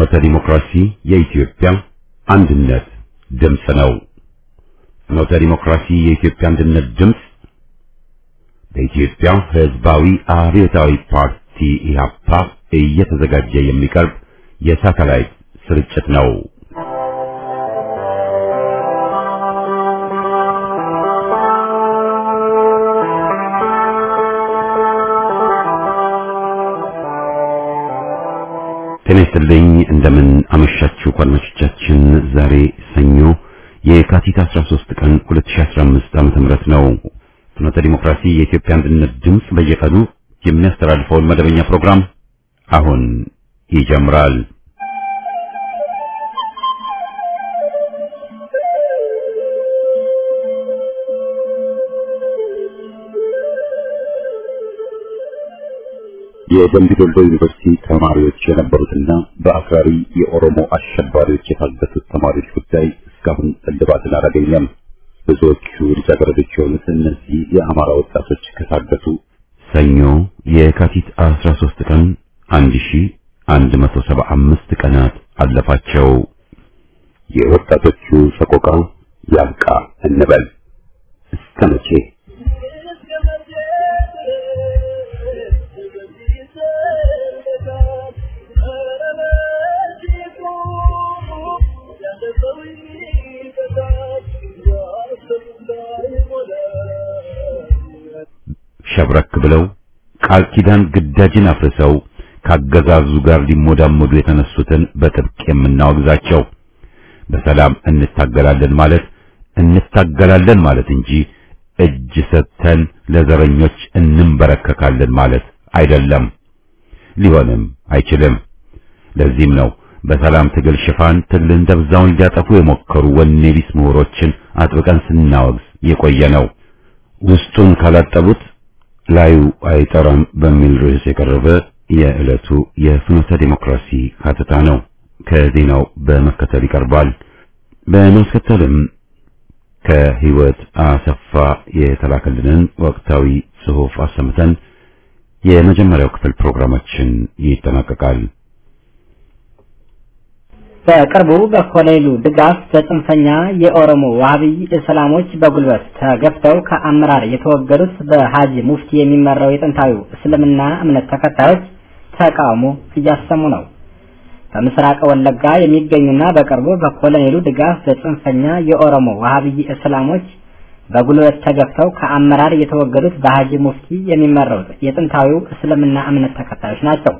ፍኖተ ዲሞክራሲ የኢትዮጵያ አንድነት ድምፅ ነው። ፍኖተ ዲሞክራሲ የኢትዮጵያ አንድነት ድምፅ በኢትዮጵያ ሕዝባዊ አብዮታዊ ፓርቲ ኢህአፓ እየተዘጋጀ የሚቀርብ የሳተላይት ስርጭት ነው። ጤና ይስጥልኝ እንደምን አመሻችሁ አድማጮቻችን። ዛሬ ሰኞ የካቲት 13 ቀን 2015 ዓመተ ምህረት ነው። ፍኖተ ዲሞክራሲ የኢትዮጵያ አንድነት ድምፅ በየቀኑ የሚያስተላልፈውን መደበኛ ፕሮግራም አሁን ይጀምራል። የደምቢ ዶሎ ዩኒቨርሲቲ ተማሪዎች የነበሩትና በአክራሪ የኦሮሞ አሸባሪዎች የታገቱት ተማሪዎች ጉዳይ እስካሁን እልባትን አላገኘም። ብዙዎቹ ልጃገረዶች የሆኑት እነዚህ የአማራ ወጣቶች ከታገቱ ሰኞ የካቲት 13 ቀን 1175 ቀናት አለፋቸው። የወጣቶቹ ሰቆቃ ያብቃ እንበል እስከ መቼ? ሸብረክ ብለው ቃል ኪዳን ግዳጅን አፍርሰው ካገዛዙ ጋር ሊሞዳሞዱ የተነሱትን በጥብቅ የምናወግዛቸው በሰላም እንታገላለን ማለት እንታገላለን ማለት እንጂ እጅ ሰጥተን ለዘረኞች እንንበረከካለን ማለት አይደለም። ሊሆንም አይችልም። ለዚህም ነው በሰላም ትግል ሽፋን ትግልን ደብዛውን ሊያጠፉ የሞከሩ ወኔ ቢስ ምሁሮችን አጥብቀን ስናወግዝ የቆየ ነው። ውስጡን ካላጠቡት ላዩ አይጠራም በሚል ርዕስ የቀረበ የዕለቱ የፍኖተ ዲሞክራሲ ሀተታ ነው። ከዜናው በመከተል ይቀርባል። በማስከተልም ከህይወት አሰፋ የተላከልንን ወቅታዊ ጽሑፍ አሰምተን የመጀመሪያው ክፍል ፕሮግራማችን ይጠናቀቃል። በቅርቡ በኮሎኔሉ ድጋፍ በጽንፈኛ የኦሮሞ ዋሃብይ እስላሞች በጉልበት ተገፍተው ከአመራር የተወገዱት በሀጂ ሙፍቲ የሚመራው የጥንታዊው እስልምና እምነት ተከታዮች ተቃውሞ እያሰሙ ነው። በምስራቅ ወለጋ የሚገኙና በቅርቡ በኮሎኔሉ ድጋፍ በጽንፈኛ የኦሮሞ ዋሃብይ እስላሞች በጉልበት ተገፍተው ከአመራር የተወገዱት በሀጂ ሙፍቲ የሚመራው የጥንታዊው እስልምና እምነት ተከታዮች ናቸው።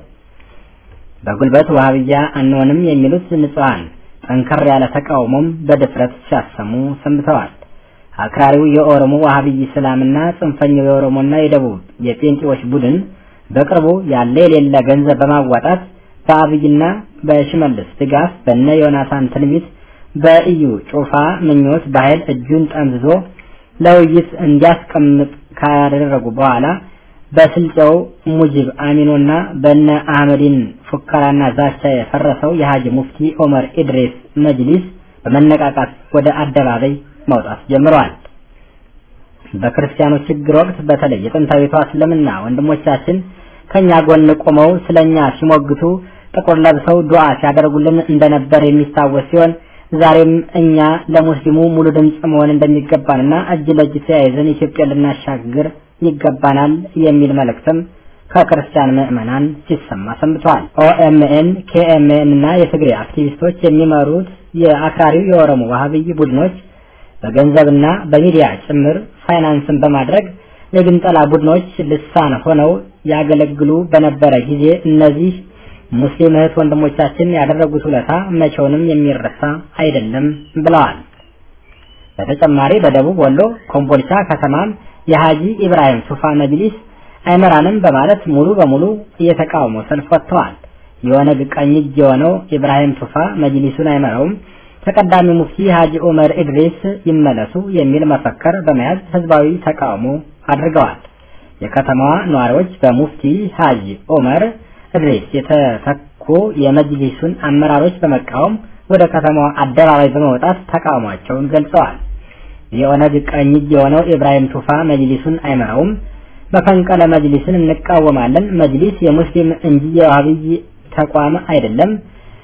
በጉልበት ዋሃብያ አንሆንም የሚሉት ንጹሃን ጠንከር ያለ ተቃውሞም በድፍረት ሲያሰሙ ሰንብተዋል። አክራሪው የኦሮሞ ዋሃብይ እስላምና ጽንፈኛው የኦሮሞና የደቡብ የጴንጤዎች ቡድን በቅርቡ ያለ የሌለ ገንዘብ በማዋጣት በአብይና በሽመልስ ድጋፍ በነ ዮናታን ትንቢት በኢዩ ጩፋ ምኞት በኃይል እጁን ጠምዝዞ ለውይይት እንዲያስቀምጥ ካደረጉ በኋላ በስልጨው ሙጅብ አሚኖና በነ አህመዲን ፉከራና ዛቻ የፈረሰው የሀጂ ሙፍቲ ኦመር ኢድሬስ መጅሊስ በመነቃቃት ወደ አደባባይ መውጣት ጀምረዋል። በክርስቲያኖች ችግር ወቅት በተለይ የጥንታዊቷ እስልምና ወንድሞቻችን ከኛ ጎን ቆመው ስለኛ ሲሞግቱ ጥቁር ለብሰው ዱዓ ሲያደርጉልን እንደነበር የሚታወስ ሲሆን ዛሬም እኛ ለሙስሊሙ ሙሉ ድምፅ መሆን እንደሚገባንና እጅ ለእጅ ተያይዘን ኢትዮጵያ ልናሻግር ይገባናል የሚል መልእክትም ከክርስቲያን ምዕመናን ሲሰማ ሰንብተዋል። ኦኤምኤን፣ ኬኤምኤን እና የትግሬ አክቲቪስቶች የሚመሩት የአክራሪው የኦሮሞ ዋሃብይ ቡድኖች በገንዘብና በሚዲያ ጭምር ፋይናንስን በማድረግ የግንጠላ ቡድኖች ልሳን ሆነው ያገለግሉ በነበረ ጊዜ እነዚህ ሙስሊም እህት ወንድሞቻችን ያደረጉት ውለታ መቼውንም የሚረሳ አይደለም ብለዋል። በተጨማሪ በደቡብ ወሎ ኮምቦልቻ ከተማም የሀጂ ኢብራሂም ቱፋ መጅሊስ አይመራንም በማለት ሙሉ በሙሉ የተቃውሞ ሰልፍ ወጥተዋል። የኦነግ ቀኝ እጅ የሆነው ኢብራሂም ቱፋ መጅሊሱን አይመራውም፣ ተቀዳሚ ሙፍቲ ሀጂ ኡመር ኢድሪስ ይመለሱ የሚል መፈክር በመያዝ ህዝባዊ ተቃውሞ አድርገዋል። የከተማዋ ነዋሪዎች በሙፍቲ ሀጂ ኡመር ኢድሪስ የተተኩ የመጅሊሱን አመራሮች በመቃወም ወደ ከተማዋ አደባባይ በመውጣት ተቃውሟቸውን ገልጸዋል። የኦነግ ቀኝ እጅ የሆነው ኢብራሂም ቱፋ መጅሊሱን አይመራውም፣ መፈንቅለ መጅሊስን እንቃወማለን። መጅሊስ የሙስሊም እንጂ የዋህብይ ተቋም አይደለም።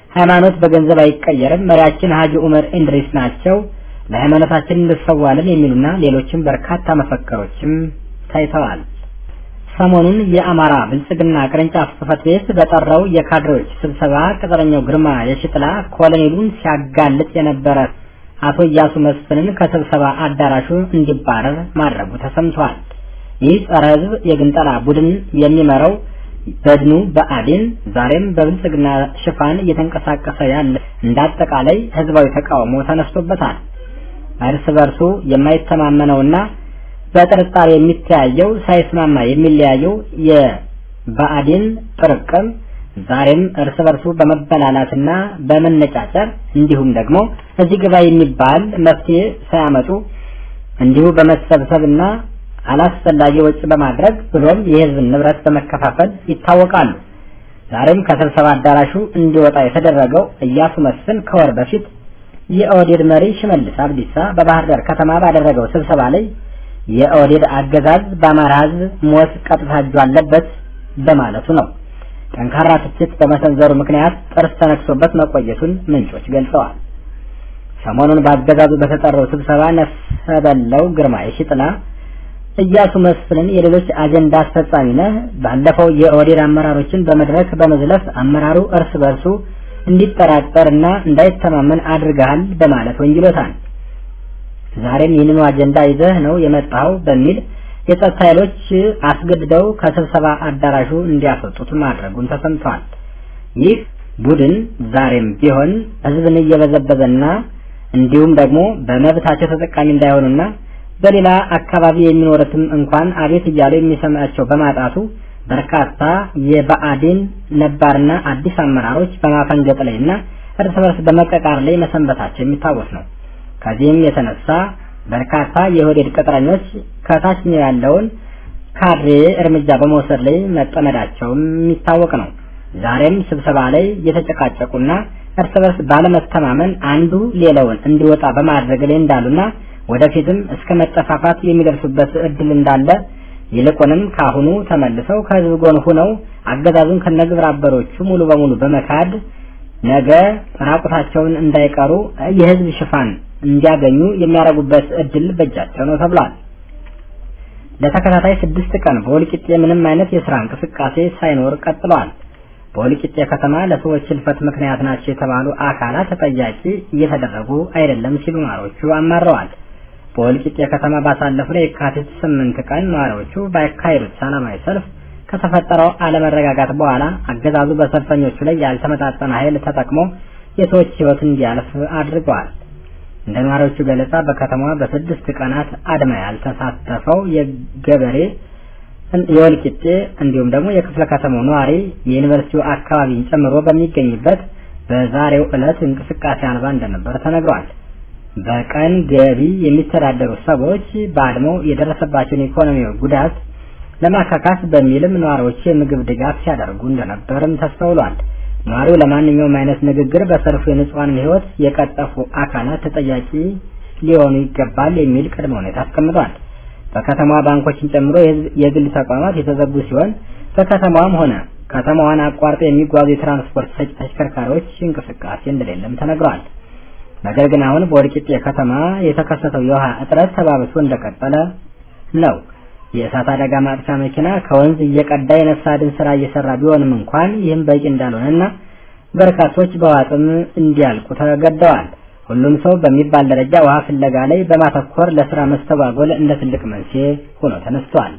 ሃይማኖት በገንዘብ አይቀየርም፣ መሪያችን ሀጂ ኡመር ኢንድሪስ ናቸው፣ ለሃይማኖታችን እንሰዋለን የሚሉና ሌሎችም በርካታ መፈክሮችም ታይተዋል። ሰሞኑን የአማራ ብልጽግና ቅርንጫፍ ጽሕፈት ቤት በጠራው የካድሬዎች ስብሰባ ቅጥረኛው ግርማ የሽጥላ ኮሎኔሉን ሲያጋልጥ የነበረ አቶ እያሱ መስፍንን ከስብሰባ አዳራሹ እንዲባረር ማድረጉ ተሰምቷል። ይህ ጸረ ሕዝብ የግንጠላ ቡድን የሚመራው በድኑ በአዴን ዛሬም በብልጽግና ሽፋን እየተንቀሳቀሰ ያለ እንዳጠቃላይ ህዝባዊ ተቃውሞ ተነስቶበታል። እርስ በርሱ የማይተማመነውና በጥርጣሬ የሚተያየው ሳይስማማ የሚለያየው የብአዴን ጥርቅም ዛሬም እርስ በርሱ በመበላላትና በመነጫጨር እንዲሁም ደግሞ እዚህ ግባ የሚባል መፍትሄ ሳያመጡ እንዲሁ በመሰብሰብና አላስፈላጊ ወጪ በማድረግ ብሎም የህዝብን ንብረት በመከፋፈል ይታወቃሉ። ዛሬም ከስብሰባ አዳራሹ እንዲወጣ የተደረገው እያሱ መስፍን ከወር በፊት የኦህዴድ መሪ ሽመልስ አብዲሳ በባህር ዳር ከተማ ባደረገው ስብሰባ ላይ የኦህዴድ አገዛዝ በአማራ ህዝብ ሞት ቀጥታ እጁ አለበት በማለቱ ነው። ጠንካራ ትችት በመሰንዘሩ ምክንያት ጥርስ ተነክሶበት መቆየቱን ምንጮች ገልጸዋል። ሰሞኑን በአገዛዙ በተጠራው ስብሰባ ነፍሰ በላው ግርማ የሺጥላ እያሱ መስፍንን የሌሎች አጀንዳ አስፈጻሚ ነህ፣ ባለፈው የኦህዴድ አመራሮችን በመድረክ በመዝለፍ አመራሩ እርስ በርሱ እንዲጠራጠርና እንዳይተማመን አድርገሃል በማለት ወንጅሎታል። ዛሬም ይህንኑ አጀንዳ ይዘህ ነው የመጣው በሚል የጸጥታ ኃይሎች አስገድደው ከስብሰባ አዳራሹ እንዲያስወጡት ማድረጉን ተሰምቷል። ይህ ቡድን ዛሬም ቢሆን ህዝብን እየበዘበዘና እንዲሁም ደግሞ በመብታቸው ተጠቃሚ እንዳይሆኑና በሌላ አካባቢ የሚኖሩትም እንኳን አቤት እያሉ የሚሰማቸው በማጣቱ በርካታ የብአዴን ነባርና አዲስ አመራሮች በማፈንገጥ ላይና እርስ በርስ በመቀቃር ላይ መሰንበታቸው የሚታወስ ነው። ከዚህም የተነሳ በርካታ የኦህዴድ ቅጥረኞች ከታችኛው ያለውን ካድሬ እርምጃ በመውሰድ ላይ መጠመዳቸውም የሚታወቅ ነው። ዛሬም ስብሰባ ላይ የተጨቃጨቁና እርስ በርስ ባለመተማመን አንዱ ሌላውን እንዲወጣ በማድረግ ላይ እንዳሉና ወደፊትም እስከ መጠፋፋት የሚደርሱበት እድል እንዳለ ይልቁንም ካሁኑ ተመልሰው ከህዝብ ጎን ሆነው አገዛዙን ከነግብረ አበሮቹ ሙሉ በሙሉ በመካድ ነገ ራቁታቸውን እንዳይቀሩ የህዝብ ሽፋን እንዲያገኙ የሚያደርጉበት እድል በእጃቸው ነው ተብሏል። ለተከታታይ ስድስት ቀን በወልቂጤ ምንም አይነት የስራ እንቅስቃሴ ሳይኖር ቀጥለዋል። በወልቂጤ ከተማ ለሰዎች ህልፈት ምክንያት ናቸው የተባሉ አካላት ተጠያቂ እየተደረጉ አይደለም ሲሉ ነዋሪዎቹ አማረዋል። በወልቂጤ ከተማ ባሳለፍነው የካቲት ስምንት ቀን ነዋሪዎቹ ባካሄዱት ሰላማዊ ሰልፍ ከተፈጠረው አለመረጋጋት በኋላ አገዛዙ በሰልፈኞቹ ላይ ያልተመጣጠነ ኃይል ተጠቅሞ የሰዎች ህይወት እንዲያልፍ አድርገዋል። እንደ ነዋሪዎቹ ገለጻ በከተማዋ በስድስት ቀናት አድማ ያልተሳተፈው የገበሬ የወልቂጤ እንዲሁም ደግሞ የክፍለ ከተማው ነዋሪ የዩኒቨርሲቲው አካባቢን ጨምሮ በሚገኝበት በዛሬው ዕለት እንቅስቃሴ አልባ እንደነበር ተነግሯል። በቀን ገቢ የሚተዳደሩ ሰዎች በአድማው የደረሰባቸውን ኢኮኖሚያዊ ጉዳት ለማካካስ በሚልም ነዋሪዎች የምግብ ድጋፍ ሲያደርጉ እንደነበርም ተስተውሏል። ነዋሪው ለማንኛውም አይነት ንግግር በሰልፉ የንጹሐንን ህይወት የቀጠፉ አካላት ተጠያቂ ሊሆኑ ይገባል የሚል ቅድመ ሁኔታ አስቀምጧል። በከተማዋ ባንኮችን ጨምሮ የግል ተቋማት የተዘጉ ሲሆን በከተማዋም ሆነ ከተማዋን አቋርጠው የሚጓዙ የትራንስፖርት ሰጪ ተሽከርካሪዎች እንቅስቃሴ እንደሌለም ተነግሯል። ነገር ግን አሁን በወልቂጤ ከተማ የተከሰተው የውሃ እጥረት ተባብሶ እንደቀጠለ ነው። የእሳት አደጋ ማጥቻ መኪና ከወንዝ እየቀዳ የነፍስ አድን ስራ እየሰራ ቢሆንም እንኳን ይህም በቂ እንዳልሆነና በርካቶች በዋጥም እንዲያልቁ ተገደዋል። ሁሉም ሰው በሚባል ደረጃ ውሃ ፍለጋ ላይ በማተኮር ለስራ መስተጓጎል እንደ ትልቅ መንስኤ ሆኖ ተነስቷል።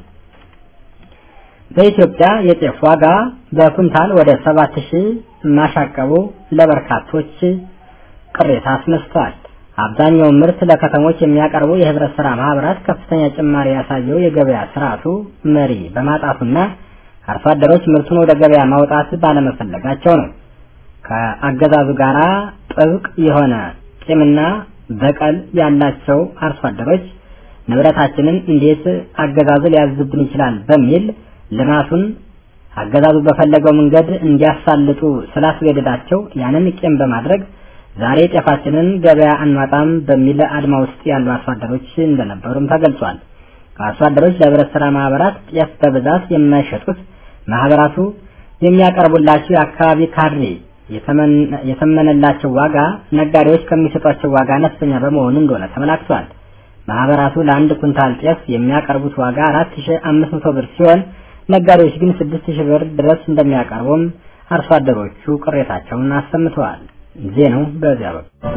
በኢትዮጵያ የጤፍ ዋጋ በኩንታል ወደ ሰባት ሺህ ማሻቀቡ ለበርካቶች ቅሬታ አስነስቷል። አብዛኛውን ምርት ለከተሞች የሚያቀርቡ የህብረት ስራ ማህበራት ከፍተኛ ጭማሪ ያሳየው የገበያ ስርዓቱ መሪ በማጣቱና አርሶ አደሮች ምርቱን ወደ ገበያ ማውጣት ባለመፈለጋቸው ነው። ከአገዛዙ ጋራ ጥብቅ የሆነ ቂምና በቀል ያላቸው አርሶ አደሮች ንብረታችንን እንዴት አገዛዙ ሊያዝብን ይችላል በሚል ልማቱን አገዛዙ በፈለገው መንገድ እንዲያሳልጡ ስላስገደዳቸው ያንን ቂም በማድረግ ዛሬ ጤፋችንን ገበያ አንዋጣም በሚል አድማ ውስጥ ያሉ አርሶ አደሮች እንደነበሩም ተገልጿል። አርሶ አደሮች ለህብረት ስራ ማህበራት ጤፍ በብዛት የማይሸጡት ማህበራቱ የሚያቀርቡላቸው የአካባቢ ካድሬ የተመነላቸው ዋጋ ነጋዴዎች ከሚሰጧቸው ዋጋ አነስተኛ በመሆኑ እንደሆነ ተመላክቷል። ማህበራቱ ለአንድ ኩንታል ጤፍ የሚያቀርቡት ዋጋ 4500 ብር ሲሆን ነጋዴዎች ግን 6000 ብር ድረስ እንደሚያቀርቡም አርሶ አደሮቹ ቅሬታቸውን አሰምተዋል። ዜናው በዚያ በኩል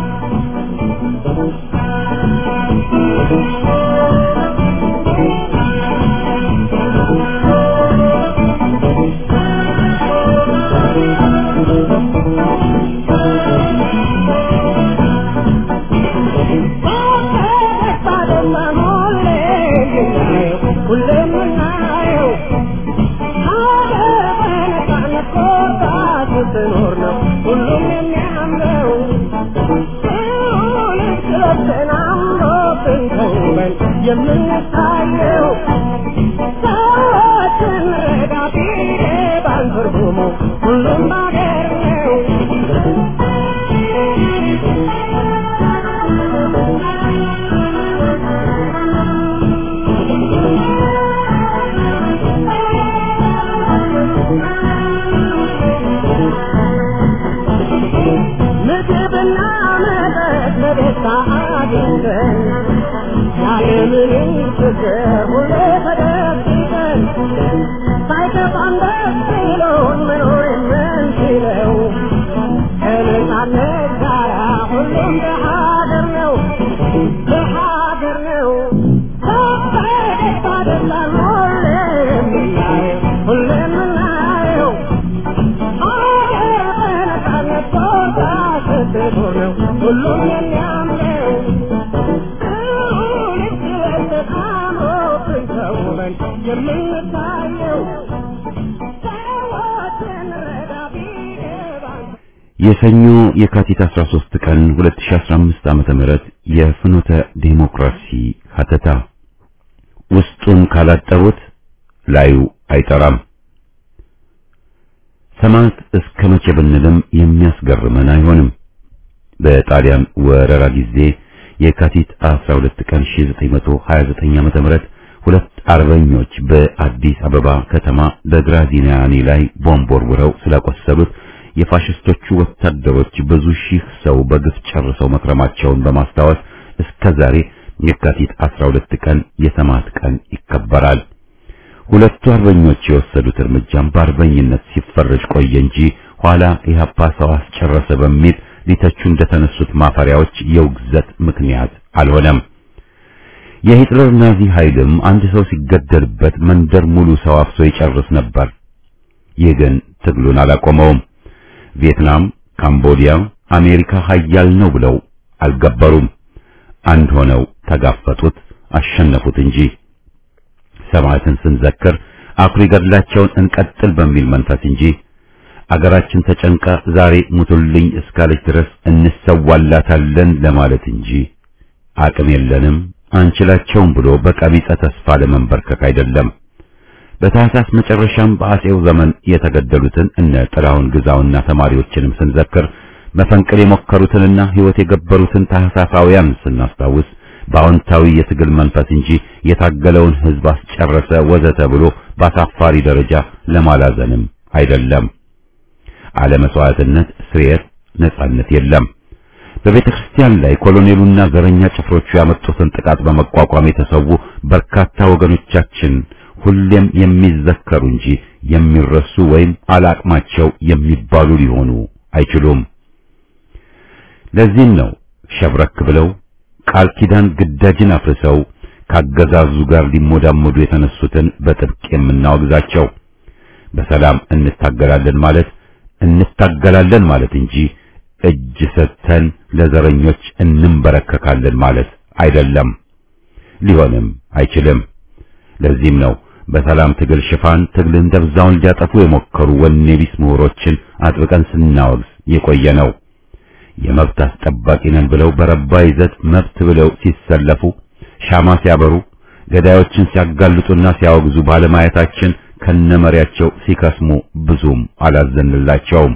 የምንታየው ሰዎችን ረዳቴ ባንትርጉሙ ሁሉም ባገር ነው። ምግብና መጠጥ በደስታ አግኝተን ያለምንም ችግር ሁሌ ተደብቀን ሳይከፋን ደስ ብሎን መኖር የምንችለው ከነጻነት ጋራ ሁሉም በሀገር ነው በሀገር ነው በደስታ ደስታን ሁሌ የምናየው ሁሌ የምናየው ሀገር በነጻነት ቦታ ስትኖር ነው ሁሉም የሚያምረው የምንታየው ሰዎችን ረዳ ቢገባን የሰኞ የካቲት 13 ቀን 2015 ዓመተ ምህረት የፍኖተ ዲሞክራሲ ሀተታ ውስጡን ካላጠቡት ላዩ አይጠራም። ሰማዕት እስከ መቼ ብንልም የሚያስገርመን አይሆንም። በጣሊያን ወረራ ጊዜ የካቲት 12 ቀን 1929 ዓመተ ምህረት ሁለት አርበኞች በአዲስ አበባ ከተማ በግራዚያኒ ላይ ቦምብ ወርውረው ስላቆሰሉት የፋሽስቶቹ ወታደሮች ብዙ ሺህ ሰው በግፍ ጨርሰው መክረማቸውን በማስታወስ እስከ ዛሬ የካቲት 12 ቀን የሰማዕት ቀን ይከበራል። ሁለቱ አርበኞች የወሰዱት እርምጃም በአርበኝነት ሲፈረጅ ቆየ እንጂ ኋላ ኢህአፓ ሰው አስጨረሰ በሚል ሊተቹ እንደተነሱት ማፈሪያዎች የውግዘት ምክንያት አልሆነም። የሂትለር ናዚ ኃይልም አንድ ሰው ሲገደልበት መንደር ሙሉ ሰው አፍሶ ይጨርስ ነበር። ይህ ግን ትግሉን አላቆመውም። ቪየትናም፣ ካምቦዲያ፣ አሜሪካ ኃያል ነው ብለው አልገበሩም። አንድ ሆነው ተጋፈጡት፣ አሸነፉት እንጂ ሰማዕትን ስንዘክር አኩሪ ገድላቸውን እንቀጥል በሚል መንፈስ እንጂ አገራችን ተጨንቃ ዛሬ ሙቱልኝ እስካለች ድረስ እንሰዋላታለን ለማለት እንጂ አቅም የለንም አንችላቸውም ብሎ በቀቢጸ ተስፋ ለመንበርከክ አይደለም። በታህሳስ መጨረሻም በአጼው ዘመን የተገደሉትን እነ ጥላሁን ግዛውና ተማሪዎችንም ስንዘክር መፈንቅል የሞከሩትንና ሕይወት የገበሩትን ታህሳሳውያን ስናስታውስ በአዎንታዊ የትግል መንፈስ እንጂ የታገለውን ሕዝብ አስጨረሰ ወዘተ ብሎ በአሳፋሪ ደረጃ ለማላዘንም አይደለም። አለመስዋዕትነት፣ ስርየት፣ ነጻነት የለም። በቤተ ክርስቲያን ላይ ኮሎኔሉና ዘረኛ ጭፍሮቹ ያመጡትን ጥቃት በመቋቋም የተሰዉ በርካታ ወገኖቻችን ሁሌም የሚዘከሩ እንጂ የሚረሱ ወይም አላቅማቸው የሚባሉ ሊሆኑ አይችሉም። ለዚህም ነው ሸብረክ ብለው ቃል ኪዳን ግዳጅን አፍርሰው ካገዛዙ ጋር ሊሞዳሞዱ የተነሱትን በጥብቅ የምናወግዛቸው። በሰላም እንታገላለን ማለት እንታገላለን ማለት እንጂ እጅ ሰጥተን ለዘረኞች እንንበረከካለን ማለት አይደለም፣ ሊሆንም አይችልም። ለዚህም ነው በሰላም ትግል ሽፋን ትግልን ደብዛውን ሊያጠፉ የሞከሩ ወኔ ቢስ ምሁሮችን አጥብቀን ስናወግዝ የቆየ ነው። የመብት አስጠባቂ ነን ብለው በረባ ይዘት መብት ብለው ሲሰለፉ ሻማ ሲያበሩ ገዳዮችን ሲያጋልጡና ሲያወግዙ ባለማየታችን ከነመሪያቸው ሲከስሙ ብዙም አላዘንላቸውም።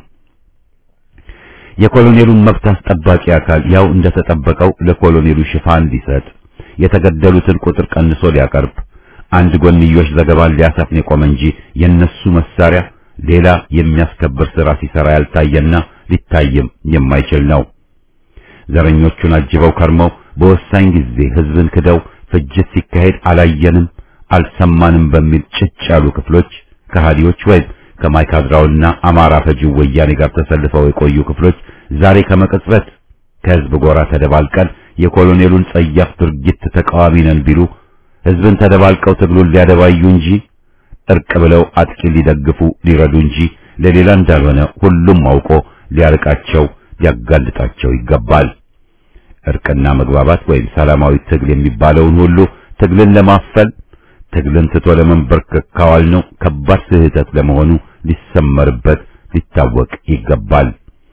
የኮሎኔሉን መብት አስጠባቂ አካል ያው እንደተጠበቀው ለኮሎኔሉ ሽፋን ሊሰጥ የተገደሉትን ቁጥር ቀንሶ ሊያቀርብ አንድ ጎንዮሽ ዘገባን ሊያሰፍን የቆመ እንጂ የነሱ መሳሪያ ሌላ የሚያስከብር ሥራ ሲሰራ ያልታየና ሊታይም የማይችል ነው። ዘረኞቹን አጅበው ከርመው በወሳኝ ጊዜ ሕዝብን ክደው ፍጅት ሲካሄድ አላየንም አልሰማንም በሚል ጭጭ ያሉ ክፍሎች ከሃዲዎች ወይም ከማይካድራውና አማራ ፈጂው ወያኔ ጋር ተሰልፈው የቆዩ ክፍሎች ዛሬ ከመቅጽበት ከሕዝብ ጎራ ተደባልቀን የኮሎኔሉን ጸያፍ ድርጊት ተቃዋሚ ነን ቢሉ ሕዝብን ተደባልቀው ትግሉን ሊያደባዩ እንጂ እርቅ ብለው አጥቂ ሊደግፉ ሊረዱ እንጂ ለሌላ እንዳልሆነ ሁሉም አውቆ ሊያርቃቸው ሊያጋልጣቸው ይገባል። እርቅና መግባባት ወይም ሰላማዊ ትግል የሚባለውን ሁሉ ትግልን ለማፈል ትግልን ትቶ ለመንበርከክ ካዋል ነው ከባድ ስህተት ለመሆኑ ሊሰመርበት ሊታወቅ ይገባል።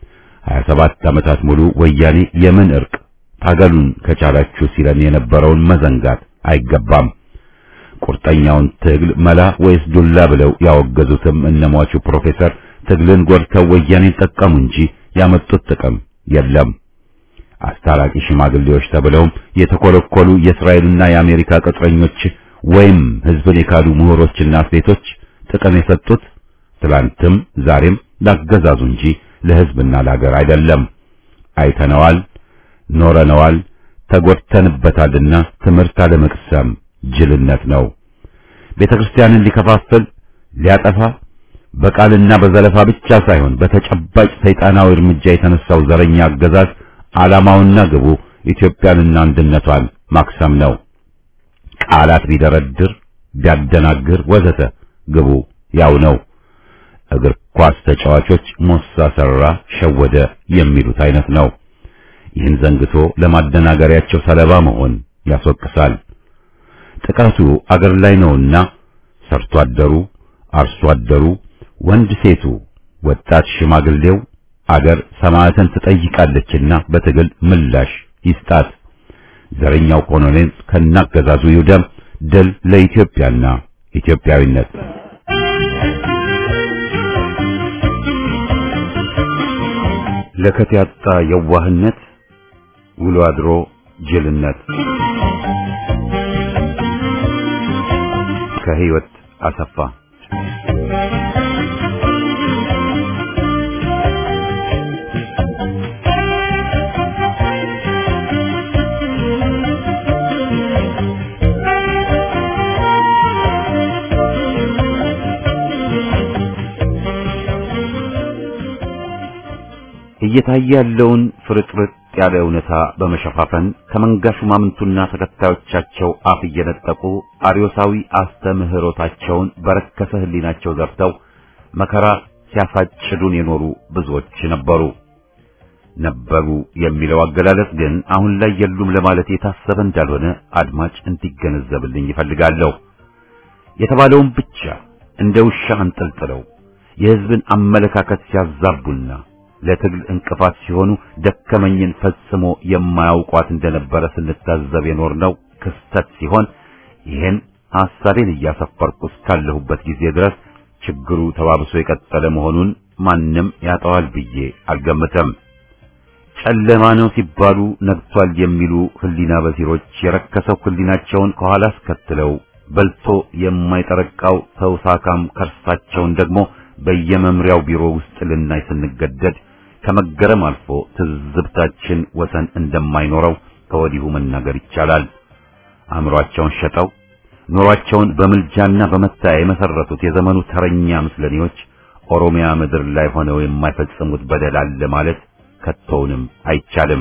27 ዓመታት ሙሉ ወያኔ የምን እርቅ ታገሉን ከቻላችሁ ሲለን የነበረውን መዘንጋት አይገባም። ቁርጠኛውን ትግል መላ ወይስ ዱላ ብለው ያወገዙትም እነሟቹ ፕሮፌሰር ትግልን ጎድተው ወያኔን ጠቀሙ እንጂ ያመጡት ጥቅም የለም። አስታራቂ ሽማግሌዎች ተብለውም የተኮለኮሉ የእስራኤልና የአሜሪካ ቅጥረኞች ወይም ሕዝብን የካዱ ምሁሮችና አትሌቶች ጥቅም የሰጡት ትላንትም ዛሬም ላገዛዙ እንጂ ለሕዝብና ለሀገር አይደለም። አይተነዋል፣ ኖረነዋል፣ ተጎድተንበታልና ትምህርት አለመቅሰም ጅልነት ነው። ቤተ ክርስቲያንን ሊከፋፍል ሊያጠፋ በቃልና በዘለፋ ብቻ ሳይሆን በተጨባጭ ሰይጣናዊ እርምጃ የተነሳው ዘረኛ አገዛዝ ዓላማውና ግቡ ኢትዮጵያንና አንድነቷን ማክሰም ነው። ቃላት ቢደረድር ቢያደናግር ወዘተ ግቡ ያው ነው። እግር ኳስ ተጫዋቾች ሞሳ ሰራ፣ ሸወደ የሚሉት አይነት ነው። ይህን ዘንግቶ ለማደናገሪያቸው ሰለባ መሆን ያስወቅሳል። ጥቃቱ አገር ላይ ነውና ሰርቶ አደሩ፣ አርሶ አደሩ፣ ወንድ ሴቱ፣ ወጣት ሽማግሌው አገር ሰማዕትን ትጠይቃለችና በትግል ምላሽ ይስጣት። ዘረኛው ኮሎኔል ከናገዛዙ ይውደም። ድል ለኢትዮጵያና ኢትዮጵያዊነት። ለከት ያጣ የዋህነት ውሎ አድሮ ጅልነት ከህይወት አሰፋ እየታየ ያለውን ፍርጥርጥ ያለ እውነታ በመሸፋፈን ከመንጋ ሹማምንቱና ተከታዮቻቸው አፍ እየነጠቁ አርዮሳዊ አስተምህሮታቸውን በረከሰ ህሊናቸው ዘርተው መከራ ሲያሳጭዱን የኖሩ ብዙዎች ነበሩ። ነበሩ የሚለው አገላለጽ ግን አሁን ላይ የሉም ለማለት የታሰበ እንዳልሆነ አድማጭ እንዲገነዘብልኝ ይፈልጋለሁ። የተባለውን ብቻ እንደ ውሻ አንጠልጥለው የህዝብን አመለካከት ሲያዛቡና ለትግል እንቅፋት ሲሆኑ ደከመኝን ፈጽሞ የማያውቋት እንደነበረ ስንታዘብ የኖርነው ክስተት ሲሆን ይህን ሐሳቤን እያሰፈርኩ እስካለሁበት ጊዜ ድረስ ችግሩ ተባብሶ የቀጠለ መሆኑን ማንም ያጠዋል ብዬ አልገምተም። ጨለማ ነው ሲባሉ ነግቷል የሚሉ ህሊና በሲሮች የረከሰው ህሊናቸውን ከኋላ አስከትለው በልቶ የማይጠረቃው ተውሳካም ከርሳቸውን ደግሞ በየመምሪያው ቢሮ ውስጥ ልናይ ስንገደድ ከመገረም አልፎ ትዝብታችን ወሰን እንደማይኖረው ከወዲሁ መናገር ይቻላል። አእምሯቸውን ሸጠው ኑሯቸውን በምልጃና በመታያ የመሰረቱት የዘመኑ ተረኛ ምስለኔዎች ኦሮሚያ ምድር ላይ ሆነው የማይፈጽሙት በደል አለ ማለት ከቶውንም አይቻልም።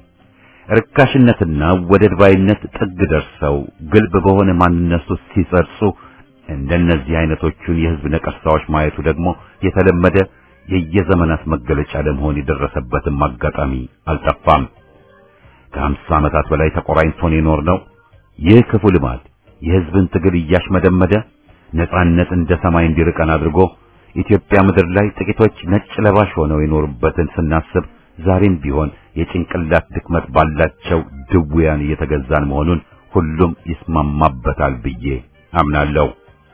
ርካሽነትና ወደድ ባይነት ጥግ ደርሰው ግልብ በሆነ ማንነቱ ሲጸርጹ እንደነዚህ አይነቶቹን የህዝብ ነቀርሳዎች ማየቱ ደግሞ የተለመደ የየዘመናት መገለጫ ለመሆን የደረሰበትም አጋጣሚ አልጠፋም። ከሀምሳ ዓመታት በላይ ተቆራኝቶን የኖርነው ይህ ክፉ ልማድ የህዝብን ትግል እያሽመደመደ ነጻነት እንደ ሰማይ እንዲርቀን አድርጎ ኢትዮጵያ ምድር ላይ ጥቂቶች ነጭ ለባሽ ሆነው የኖሩበትን ስናስብ ዛሬም ቢሆን የጭንቅላት ድክመት ባላቸው ድውያን እየተገዛን መሆኑን ሁሉም ይስማማበታል ብዬ አምናለሁ።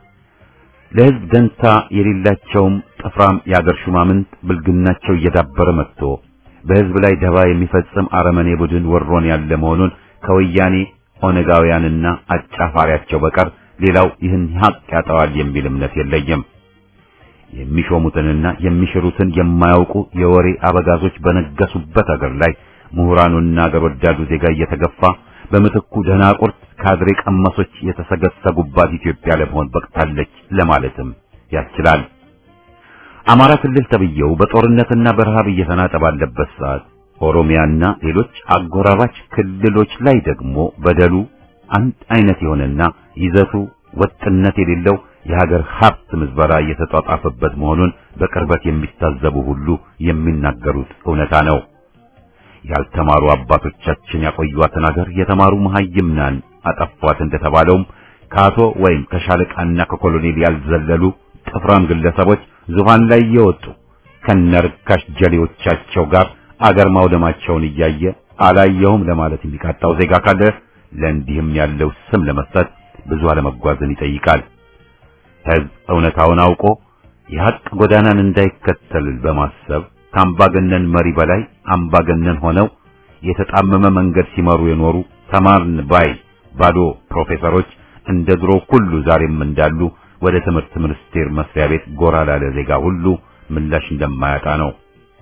ለህዝብ ደንታ የሌላቸውም ጥፍራም የአገር ሹማምንት ብልግናቸው እየዳበረ መጥቶ በህዝብ ላይ ደባ የሚፈጽም አረመኔ ቡድን ወሮን ያለ መሆኑን ከወያኔ ኦነጋውያንና አጫፋሪያቸው በቀር ሌላው ይህን ሀቅ ያጠዋል የሚል እምነት የለኝም። የሚሾሙትንና የሚሽሩትን የማያውቁ የወሬ አበጋዞች በነገሱበት አገር ላይ ምሁራኑና አገር ወዳዱ ዜጋ እየተገፋ በምትኩ ደናቁርት ካድሬ ቀመሶች የተሰገሰጉባት ኢትዮጵያ ለመሆን በቅታለች ለማለትም ያስችላል። አማራ ክልል ተብየው በጦርነትና በረሃብ እየተናጠ ባለበት ሰዓት ኦሮሚያና ሌሎች አጎራባች ክልሎች ላይ ደግሞ በደሉ አንድ አይነት የሆነና ይዘቱ ወጥነት የሌለው የሀገር ሀብት ምዝበራ እየተጧጧፈበት መሆኑን በቅርበት የሚታዘቡ ሁሉ የሚናገሩት እውነታ ነው። ያልተማሩ አባቶቻችን ያቆዩዋትን ሀገር የተማሩ መሐይምናን አጠፏት እንደተባለውም ከአቶ ወይም ከሻለቃና ከኮሎኔል ያልዘለሉ ጥፍራም ግለሰቦች ዙፋን ላይ እየወጡ ከነርካሽ ጀሌዎቻቸው ጋር አገር ማውደማቸውን እያየ አላየሁም ለማለት የሚቃጣው ዜጋ ካለ ለእንዲህም ያለው ስም ለመስጠት ብዙ አለመጓዝን ይጠይቃል። ሕዝብ እውነታውን አውቆ የሐቅ ጎዳናን እንዳይከተል በማሰብ ከአምባገነን መሪ በላይ አምባገነን ሆነው የተጣመመ መንገድ ሲመሩ የኖሩ ተማርን ባይ ባዶ ፕሮፌሰሮች እንደ ድሮ ሁሉ ዛሬም እንዳሉ ወደ ትምህርት ሚኒስቴር መስሪያ ቤት ጎራ ላለ ዜጋ ሁሉ ምላሽ እንደማያጣ ነው።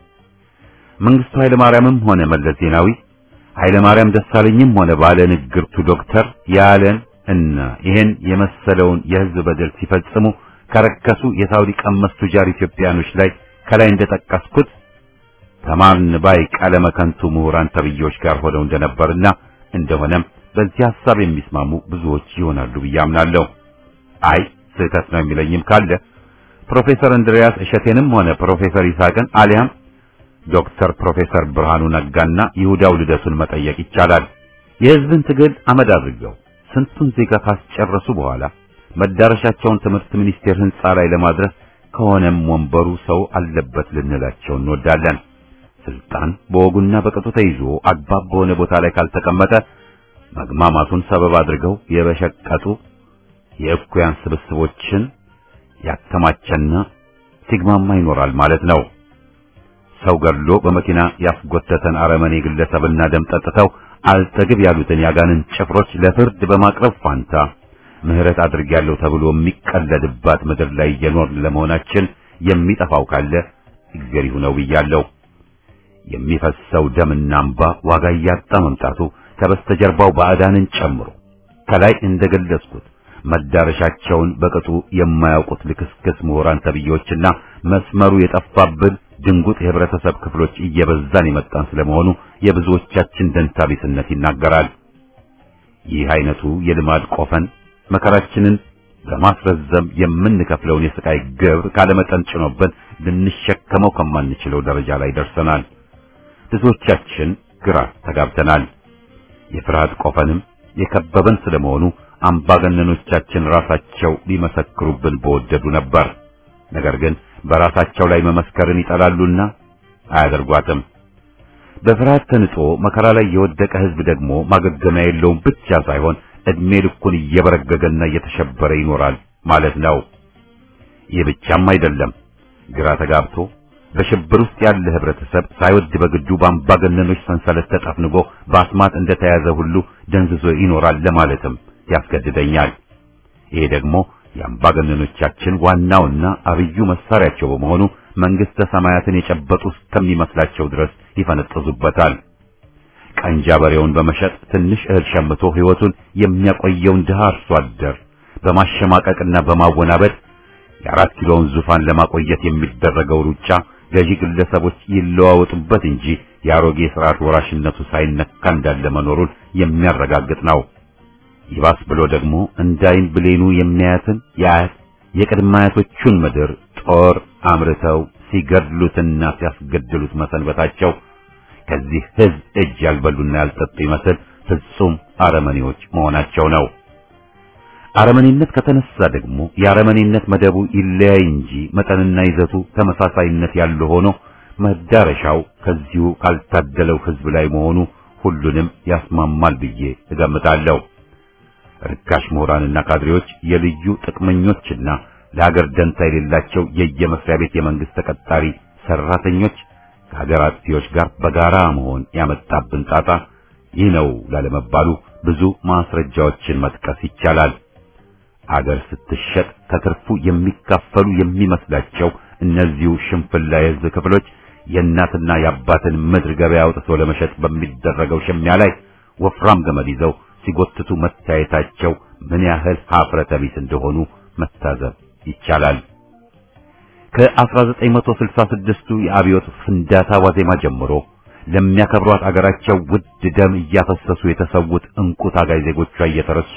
መንግስቱ ኃይለ ማርያምም ሆነ መለስ ዜናዊ ኃይለ ማርያም ደሳለኝም ሆነ ባለ ንግርቱ ዶክተር ያለን እና ይሄን የመሰለውን የህዝብ በደል ሲፈጽሙ ከረከሱ የሳውዲ ቀመስ ቱጃር ኢትዮጵያኖች ላይ ከላይ እንደጠቀስኩት ተማርን ባይ ቀለመ ከንቱ ምሁራን ተብዬዎች ጋር ሆነው እንደነበርና እንደሆነም በዚህ ሐሳብ የሚስማሙ ብዙዎች ይሆናሉ ብዬ አምናለሁ። አይ ስህተት ነው የሚለኝም ካለ ፕሮፌሰር እንድሪያስ እሸቴንም ሆነ ፕሮፌሰር ይስሐቅን አሊያም ዶክተር ፕሮፌሰር ብርሃኑ ነጋና ይሁዳው ልደቱን መጠየቅ ይቻላል። የህዝብን ትግል አመድ አድርገው ስንቱን ዜጋ ካስጨረሱ በኋላ መዳረሻቸውን ትምህርት ሚኒስቴር ህንጻ ላይ ለማድረስ ከሆነም ወንበሩ ሰው አለበት ልንላቸው እንወዳለን። ስልጣን በወጉና በቅጡ ተይዞ አግባብ በሆነ ቦታ ላይ ካልተቀመጠ መግማማቱን ሰበብ አድርገው የበሸቀጡ የእኩያን ስብስቦችን ያከማቸና ሲግማማ ይኖራል ማለት ነው። ሰው ገድሎ በመኪና ያስጎተተን አረመኔ ግለሰብና ደም ጠጥተው አልጠግብ ያሉትን ያጋንን ጭፍሮች ለፍርድ በማቅረብ ፋንታ ምህረት አድርጌያለሁ ተብሎ የሚቀለድባት ምድር ላይ እየኖርን ለመሆናችን የሚጠፋው ካለ እግዚአብሔር ይሁነው ብያለሁ። የሚፈሰው ደምና እንባ ዋጋ እያጣ መምጣቱ ከበስተጀርባው ባዕዳንን ጨምሮ ከላይ እንደገለጽኩት መዳረሻቸውን በቅጡ የማያውቁት ልክስክስ ምሁራን ተብዬዎችና መስመሩ የጠፋብን ድንጉጥ የህብረተሰብ ክፍሎች እየበዛን የመጣን ስለመሆኑ የብዙዎቻችን ደንታቢስነት ይናገራል። ይህ አይነቱ የልማድ ቆፈን መከራችንን በማስረዘም የምንከፍለውን የስቃይ ግብር ካለመጠን ጭኖብን ልንሸከመው ከማንችለው ደረጃ ላይ ደርሰናል። ብዙዎቻችን ግራ ተጋብተናል። የፍርሃት ቆፈንም የከበበን ስለመሆኑ አምባገነኖቻችን ራሳቸው ሊመሰክሩብን በወደዱ ነበር። ነገር ግን በራሳቸው ላይ መመስከርን ይጠላሉና አያደርጓትም። በፍርሃት ተንጦ መከራ ላይ የወደቀ ህዝብ ደግሞ ማገገሚያ የለውም ብቻ ሳይሆን እድሜ ልኩን እየበረገገና እየተሸበረ ይኖራል ማለት ነው። ይህ ብቻም አይደለም። ግራ ተጋብቶ በሽብር ውስጥ ያለ ህብረተሰብ ሳይወድ በግዱ በአምባገነኖች ሰንሰለት ተጠፍንጎ በአስማት እንደተያዘ ሁሉ ደንዝዞ ይኖራል ለማለትም ያስገድደኛል። ይሄ ደግሞ የአምባገነኖቻችን ዋናውና አብዩ መሳሪያቸው በመሆኑ መንግስተ ሰማያትን የጨበጡ እስከሚመስላቸው ድረስ ይፈነጥዙበታል። ቀንጃ በሬውን በመሸጥ ትንሽ እህል ሸምቶ ህይወቱን የሚያቆየውን ድሃ አርሶ አደር በማሸማቀቅና በማወናበድ የአራት ኪሎውን ዙፋን ለማቆየት የሚደረገው ሩጫ ገዢ ግለሰቦች ይለዋወጡበት እንጂ የአሮጌ ስርዓት ወራሽነቱ ሳይነካ እንዳለ መኖሩን የሚያረጋግጥ ነው። ይባስ ብሎ ደግሞ እንዳይን ብሌኑ የሚያያትን የአያት የቅድመ አያቶቹን ምድር ጦር አምርተው ሲገድሉትና ሲያስገድሉት መሰንበታቸው ከዚህ ህዝብ እጅ ያልበሉና ያልጠጡ ይመስል ፍጹም አረመኔዎች መሆናቸው ነው። አረመኔነት ከተነሳ ደግሞ የአረመኔነት መደቡ ይለያይ እንጂ መጠንና ይዘቱ ተመሳሳይነት ያለው ሆኖ መዳረሻው ከዚሁ ካልታደለው ህዝብ ላይ መሆኑ ሁሉንም ያስማማል ብዬ እገምታለሁ። ርካሽ ምሁራንና ካድሬዎች የልዩ ጥቅመኞችና ለሀገር ደንታ የሌላቸው የየመስሪያ ቤት የመንግስት ተቀጣሪ ሰራተኞች ከሀገር አጥፊዎች ጋር በጋራ መሆን ያመጣብን ጣጣ ይህ ነው ላለመባሉ ብዙ ማስረጃዎችን መጥቀስ ይቻላል። አገር ስትሸጥ ከትርፉ የሚካፈሉ የሚመስላቸው እነዚሁ ሽንፍላ የሕዝብ ክፍሎች የእናትና የአባትን ምድር ገበያ አውጥቶ ለመሸጥ በሚደረገው ሽሚያ ላይ ወፍራም ገመድ ይዘው ሲጎትቱ መታየታቸው ምን ያህል ሀፍረተ ቢስ እንደሆኑ መታዘብ ይቻላል። ከ1966ቱ የአብዮት ፍንዳታ ዋዜማ ጀምሮ ለሚያከብሯት አገራቸው ውድ ደም እያፈሰሱ የተሰዉት እንቁ ታጋይ ዜጎቿ እየተረሱ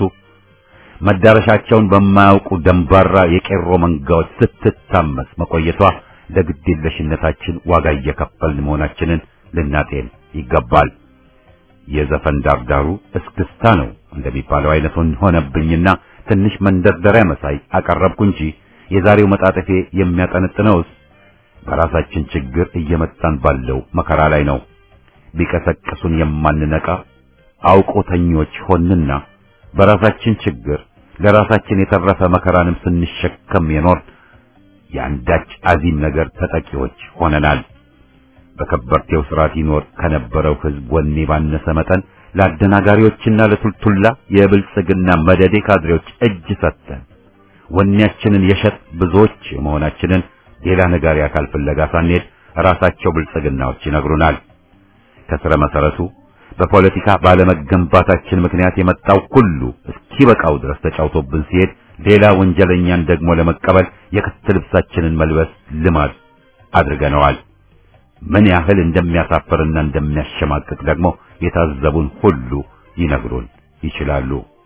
መዳረሻቸውን በማያውቁ ደንባራ የቄሮ መንጋዎች ስትታመስ መቆየቷ ለግዴለሽነታችን ዋጋ እየከፈልን መሆናችንን ልናጤን ይገባል። የዘፈን ዳርዳሩ እስክስታ ነው እንደሚባለው አይነቱን ሆነብኝና ትንሽ መንደርደሪያ መሳይ አቀረብኩ እንጂ የዛሬው መጣጠፌ የሚያጠነጥነውስ በራሳችን ችግር እየመጣን ባለው መከራ ላይ ነው። ቢቀሰቅሱን የማንነቃ አውቆተኞች ሆንና በራሳችን ችግር ለራሳችን የተረፈ መከራንም ስንሸከም የኖር የአንዳች አዚም ነገር ተጠቂዎች ሆነናል። በከበርቴው ስርዓት ይኖር ከነበረው ሕዝብ ወኔ ባነሰ መጠን ለአደናጋሪዎችና ለቱልቱላ የብልጽግና መደዴ ካድሬዎች እጅ ሰጥተን ወኔያችንን የሸጥ ብዙዎች መሆናችንን ሌላ ነጋሪ አካል ፍለጋ ሳንሄድ ራሳቸው ብልጽግናዎች ይነግሩናል። ከስረ መሰረቱ በፖለቲካ ባለመገንባታችን ምክንያት የመጣው ሁሉ እስኪበቃው ድረስ ተጫውቶብን ሲሄድ ሌላ ወንጀለኛን ደግሞ ለመቀበል የክት ልብሳችንን መልበስ ልማድ አድርገነዋል። ምን ያህል እንደሚያሳፍርና እንደሚያሸማቅቅ ደግሞ የታዘቡን ሁሉ ሊነግሩን ይችላሉ።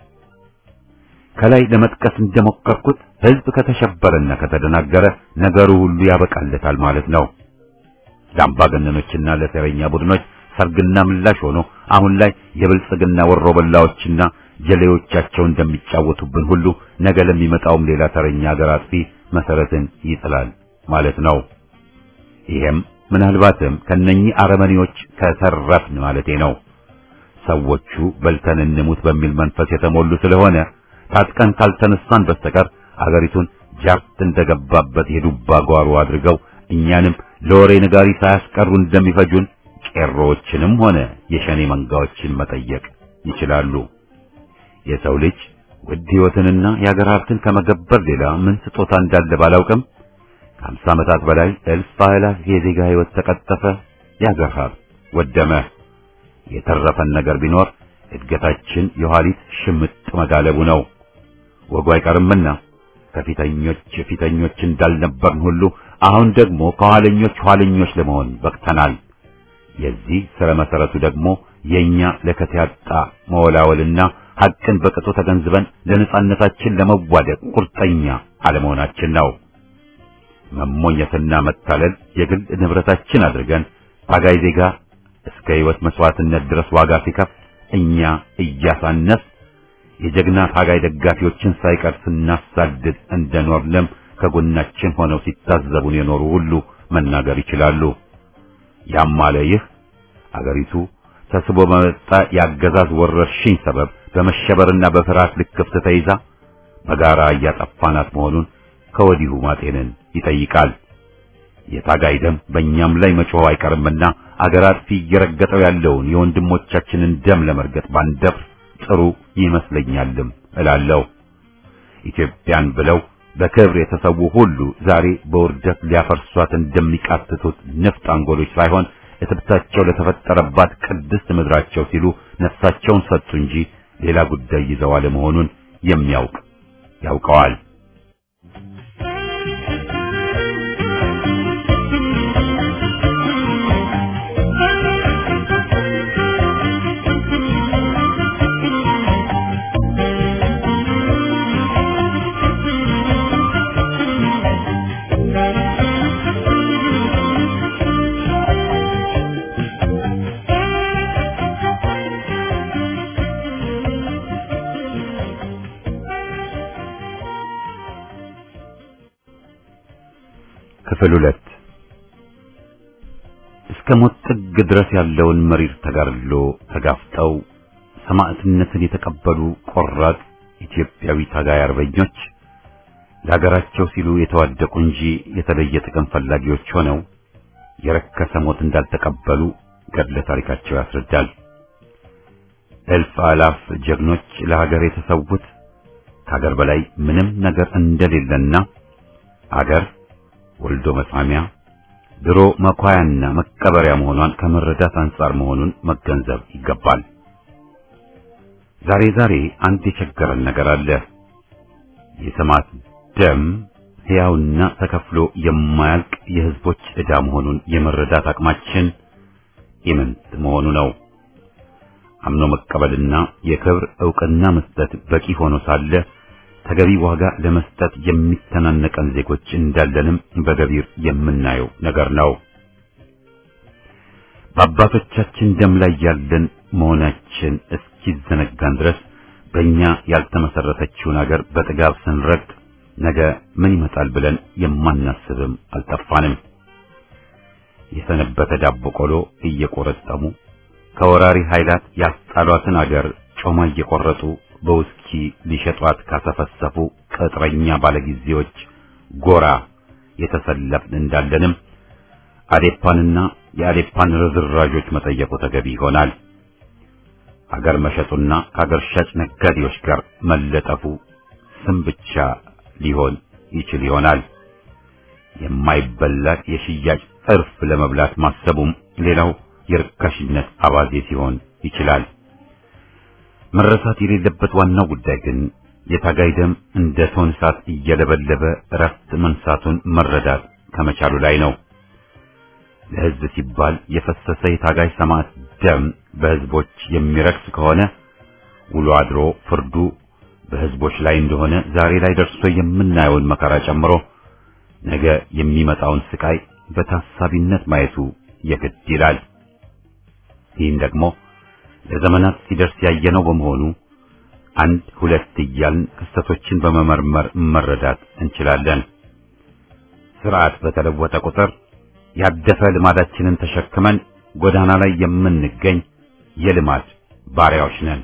ከላይ ለመጥቀስ እንደሞከርኩት ሕዝብ ከተሸበረና ከተደናገረ ነገሩ ሁሉ ያበቃለታል ማለት ነው። ለአምባገነኖችና ለሴረኛ ቡድኖች ሰርግና ምላሽ ሆኖ አሁን ላይ የብልጽግና ወሮበላዎችና ጀሌዎቻቸው እንደሚጫወቱብን ሁሉ ነገ ለሚመጣውም ሌላ ተረኛ ሀገር አጥፊ መሰረትን ይጥላል ማለት ነው። ይሄም ምናልባትም ከነኚህ አረመኔዎች ከተረፍን ማለቴ ነው። ሰዎቹ በልተን እንሙት በሚል መንፈስ የተሞሉ ስለሆነ ታጥቀን ካልተነሳን በስተቀር አገሪቱን ጃርት እንደገባበት የዱባ ጓሮ አድርገው እኛንም ለወሬ ነጋሪ ሳያስቀሩ እንደሚፈጁን ቄሮዎችንም ሆነ የሸኔ መንጋዎችን መጠየቅ ይችላሉ። የሰው ልጅ ውድ ሕይወትንና የአገር ሀብትን ከመገበር ሌላ ምን ስጦታ እንዳለ ባላውቅም ከአምሳ ዓመታት በላይ እልፍ አእላፍ የዜጋ ሕይወት ተቀጠፈ፣ የአገር ሀብት ወደመ። የተረፈን ነገር ቢኖር እድገታችን የኋሊት ሽምጥ መጋለቡ ነው። ወጉ አይቀርምና ከፊተኞች ፊተኞች እንዳልነበርን ሁሉ አሁን ደግሞ ከኋለኞች ኋለኞች ለመሆን በቅተናል። የዚህ ስረ መሰረቱ ደግሞ የኛ ለከት ያጣ መወላወልና ሐቅን በቅጡ ተገንዝበን ለነጻነታችን ለመዋደቅ ቁርጠኛ አለመሆናችን ነው። መሞኘትና መታለል የግል ንብረታችን አድርገን ታጋይ ዜጋ እስከ ሕይወት መስዋዕትነት ድረስ ዋጋ ሲከፍል እኛ እያሳነስ የጀግና ታጋይ ደጋፊዎችን ሳይቀር ስናሳድድ እንደኖርንም ከጎናችን ሆነው ሲታዘቡን የኖሩ ሁሉ መናገር ይችላሉ። ያም አለ ይህ አገሪቱ ተስቦ በመጣ የአገዛዝ ወረርሽኝ ሰበብ በመሸበርና በፍርሃት ልክፍት ተይዛ በጋራ እያጠፋናት መሆኑን ከወዲሁ ማጤንን ይጠይቃል። የታጋይ ደም በእኛም ላይ መጮህ አይቀርምና አገር አጥፊ እየረገጠው ያለውን የወንድሞቻችንን ደም ለመርገጥ ባንደፍር ጥሩ ይመስለኛልም እላለሁ። ኢትዮጵያን ብለው በክብር የተሰዉ ሁሉ ዛሬ በውርደት ሊያፈርሷት እንደሚቃትቱት ንፍጥ አንጎሎች ሳይሆን እትብታቸው ለተፈጠረባት ቅድስት ምድራቸው ሲሉ ነፍሳቸውን ሰጡ እንጂ ሌላ ጉዳይ ይዘው አለመሆኑን የሚያውቅ ያውቀዋል። ክፍል ሁለት እስከ ሞት ጥግ ድረስ ያለውን መሪር ተጋድሎ ተጋፍጠው ሰማዕትነትን የተቀበሉ ቆራጥ ኢትዮጵያዊ ታጋይ አርበኞች ለሀገራቸው ሲሉ የተዋደቁ እንጂ የተለየ ጥቅም ፈላጊዎች ሆነው የረከሰ ሞት እንዳልተቀበሉ ገድለ ታሪካቸው ያስረዳል። እልፍ አላፍ ጀግኖች ለሀገር የተሰዉት ከአገር በላይ ምንም ነገር እንደሌለና አገር ወልዶ መሳሚያ ድሮ መኳያና መቀበሪያ መሆኗን ከመረዳት አንጻር መሆኑን መገንዘብ ይገባል። ዛሬ ዛሬ አንድ የቸገረን ነገር አለ። የሰማዕት ደም ሕያውና ተከፍሎ የማያልቅ የሕዝቦች ዕዳ መሆኑን የመረዳት አቅማችን ኢምንት መሆኑ ነው። አምኖ መቀበልና የክብር ዕውቅና መስጠት በቂ ሆኖ ሳለ ተገቢ ዋጋ ለመስጠት የሚተናነቀን ዜጎች እንዳለንም በገቢር የምናየው ነገር ነው። በአባቶቻችን ደም ላይ ያለን መሆናችን እስኪዘነጋን ድረስ በእኛ ያልተመሰረተችውን አገር በጥጋብ ስንረግጥ ነገ ምን ይመጣል ብለን የማናስብም አልጠፋንም። የሰነበተ ዳቦ ቆሎ እየቆረጠሙ ከወራሪ ኃይላት ያስጣሏትን አገር ጮማ እየቆረጡ በውስኪ ሊሸጧት ካሰፈሰፉ ቅጥረኛ ባለጊዜዎች ጎራ የተሰለፍን እንዳለንም አዴፓንና የአዴፓን ርዝራዦች መጠየቁ ተገቢ ይሆናል። አገር መሸጡና ከአገር ሻጭ ነጋዴዎች ጋር መለጠፉ ስም ብቻ ሊሆን ይችል ይሆናል። የማይበላ የሽያጭ እርፍ ለመብላት ማሰቡም ሌላው የርካሽነት አባዜ ሲሆን ይችላል። መረሳት የሌለበት ዋናው ጉዳይ ግን የታጋይ ደም እንደ ቶን እሳት እየለበለበ እረፍት መንሳቱን መረዳት ከመቻሉ ላይ ነው። ለሕዝብ ሲባል የፈሰሰ የታጋይ ሰማዕት ደም በሕዝቦች የሚረክስ ከሆነ ውሎ አድሮ ፍርዱ በሕዝቦች ላይ እንደሆነ ዛሬ ላይ ደርሶ የምናየውን መከራ ጨምሮ ነገ የሚመጣውን ስቃይ በታሳቢነት ማየቱ የግድ ይላል። ይህን ደግሞ ለዘመናት ሲደርስ ያየነው በመሆኑ አንድ ሁለት እያልን ክስተቶችን በመመርመር መረዳት እንችላለን። ስርዓት በተለወጠ ቁጥር ያደፈ ልማዳችንን ተሸክመን ጎዳና ላይ የምንገኝ የልማድ ባሪያዎች ነን።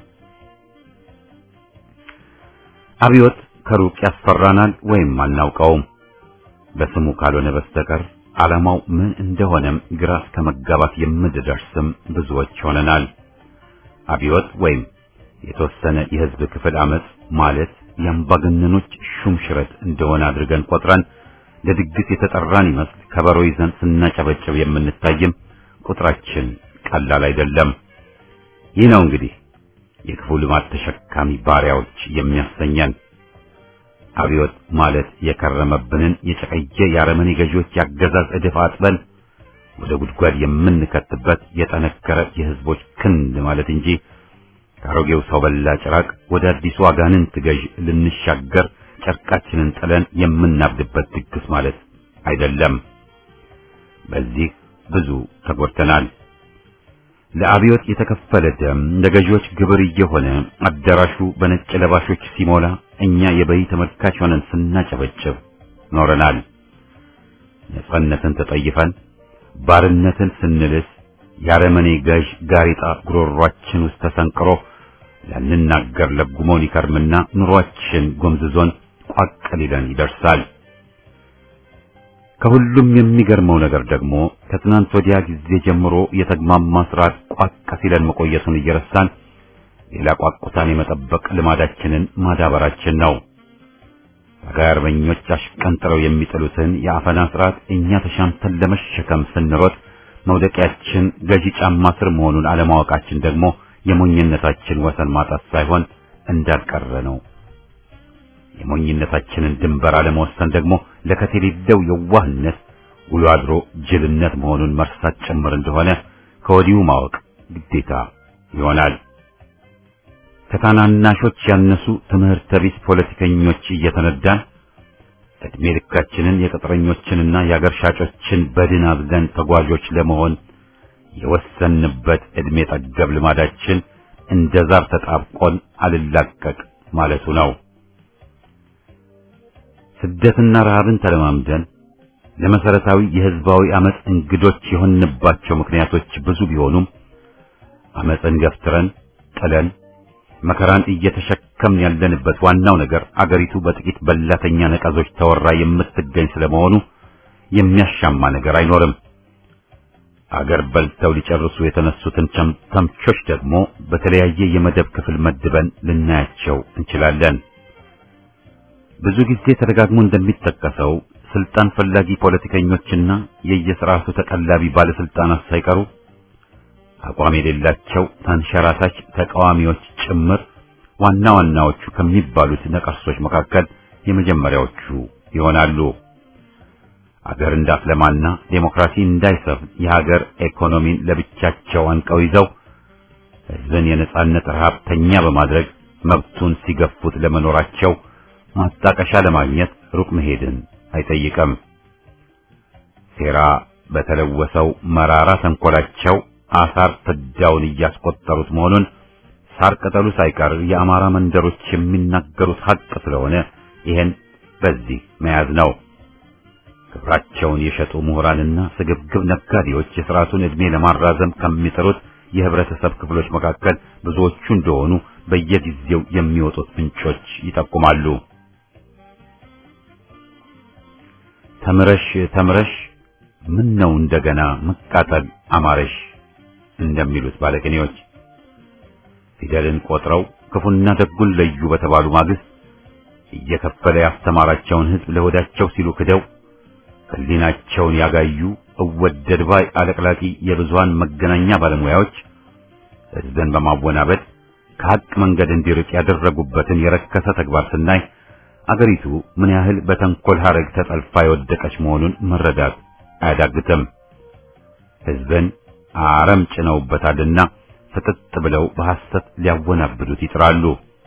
አብዮት ከሩቅ ያስፈራናል ወይም አናውቀውም። በስሙ ካልሆነ በስተቀር ዓላማው ምን እንደሆነም ግራ እስከ መጋባት የምንደርስም ብዙዎች ሆነናል። አብዮት ወይም የተወሰነ የሕዝብ ክፍል አመጽ ማለት የአምባገነኖች ሹም ሽረት እንደሆነ አድርገን ቆጥረን ለድግስ የተጠራን ይመስል ከበሮ ይዘን ስናጨበጭብ የምንታይም ቁጥራችን ቀላል አይደለም። ይህ ነው እንግዲህ የክፉ ልማድ ተሸካሚ ባሪያዎች የሚያሰኘን። አብዮት ማለት የከረመብንን የጨቀየ የአረመኔ ገዢዎች ያገዛዝ እድፍ አጥበን ወደ ጉድጓድ የምንከትበት የጠነከረ የሕዝቦች ክንድ ማለት እንጂ ከአሮጌው ሰው በላ ጭራቅ ወደ አዲሱ አጋንንት ገዥ ልንሻገር ጨርቃችንን ጥለን የምናብድበት ድግስ ማለት አይደለም። በዚህ ብዙ ተጎድተናል። ለአብዮት የተከፈለ ደም ለገዢዎች ግብር እየሆነ አዳራሹ በነጭ ለባሾች ሲሞላ እኛ የበይ ተመልካች ሆነን ስናጨበጭብ ኖረናል። ነጻነትን ተጠይፈን ባርነትን ስንልስ የአረመኔ ገዥ ጋሪጣ ጉሮሯችን ውስጥ ተሰንቅሮ ላንናገር ለጉሞን ይከርምና ኑሯችን ጎምዝዞን ቋቅ ሊለን ይደርሳል። ከሁሉም የሚገርመው ነገር ደግሞ ከትናንት ወዲያ ጊዜ ጀምሮ የተግማማ ስርዓት ቋቅ ሲለን መቆየቱን እየረሳን ሌላ ቋቁታን የመጠበቅ ልማዳችንን ማዳበራችን ነው። ታጋይ አርበኞች አሽቀንጥረው የሚጥሉትን የአፈና ስርዓት እኛ ተሻምተን ለመሸከም ስንሮጥ መውደቂያችን ገዢ ጫማ ስር መሆኑን አለማወቃችን ደግሞ የሞኝነታችን ወሰን ማጣት ሳይሆን እንዳልቀረ ነው። የሞኝነታችንን ድንበር አለመወሰን ደግሞ ለከት የሌለው የዋህነት ውሎ አድሮ ጅልነት መሆኑን መርሳት ጭምር እንደሆነ ከወዲሁ ማወቅ ግዴታ ይሆናል። ከታናናሾች ያነሱ ትምህርተ ቢስ ፖለቲከኞች እየተነዳን ዕድሜ ልካችንን የቅጥረኞችንና የአገር ሻጮችን በድን አዝለን ተጓዦች ለመሆን የወሰንበት ዕድሜ ጠገብ ልማዳችን እንደ ዛር ተጣብቆን አልላቀቅ ማለቱ ነው። ስደትና ረሃብን ተለማምደን ለመሰረታዊ የህዝባዊ አመጽ እንግዶች የሆንባቸው ምክንያቶች ብዙ ቢሆኑም አመጽን ገፍትረን ጥለን መከራን እየተሸከምን ያለንበት ዋናው ነገር አገሪቱ በጥቂት በላተኛ ነቀዞች ተወራ የምትገኝ ስለመሆኑ የሚያሻማ ነገር አይኖርም። አገር በልተው ሊጨርሱ የተነሱትን ተምቾች ደግሞ በተለያየ የመደብ ክፍል መድበን ልናያቸው እንችላለን። ብዙ ጊዜ ተደጋግሞ እንደሚጠቀሰው ስልጣን ፈላጊ ፖለቲከኞችና የየስርዓቱ ተቀላቢ ባለስልጣናት ሳይቀሩ አቋም የሌላቸው ተንሸራታች ተቃዋሚዎች ጭምር ዋና ዋናዎቹ ከሚባሉት ነቀርሶች መካከል የመጀመሪያዎቹ ይሆናሉ። አገር እንዳትለማና ዴሞክራሲ እንዳይሰፍን የሀገር ኢኮኖሚን ለብቻቸው አንቀው ይዘው ሕዝብን የነጻነት ረሃብተኛ በማድረግ መብቱን ሲገፉት ለመኖራቸው ማጣቀሻ ለማግኘት ሩቅ መሄድን አይጠይቅም። ሴራ በተለወሰው መራራ ተንኮላቸው አሳር ፍዳውን እያስቆጠሩት መሆኑን ሳር ቅጠሉ ሳይቀር የአማራ መንደሮች የሚናገሩት ሀቅ ስለሆነ ይሄን በዚህ መያዝ ነው። ክብራቸውን የሸጡ ምሁራንና ስግብግብ ነጋዴዎች የሥርዓቱን ዕድሜ ለማራዘም ከሚጥሩት የህብረተሰብ ክፍሎች መካከል ብዙዎቹ እንደሆኑ በየጊዜው የሚወጡት ምንጮች ይጠቁማሉ። ተምረሽ ተምረሽ ምን ነው እንደገና መቃጠል አማረሽ እንደሚሉት ባለቅኔዎች ፊደልን ቆጥረው ክፉና ደጉን ለዩ በተባሉ ማግስት እየከፈለ ያስተማራቸውን ሕዝብ ለሆዳቸው ሲሉ ክደው ሕሊናቸውን ያጋዩ እወደድ ባይ አለቅላቂ የብዙሃን መገናኛ ባለሙያዎች ሕዝብን በማወናበድ ከሐቅ መንገድ እንዲርቅ ያደረጉበትን የረከሰ ተግባር ስናይ አገሪቱ ምን ያህል በተንኮል ሐረግ ተጠልፋ የወደቀች መሆኑን መረዳት አያዳግትም። ሕዝብን አረም ጭነውበታልና ፍጥጥ ብለው በሐሰት ሊያወናብዱት ይጥራሉ።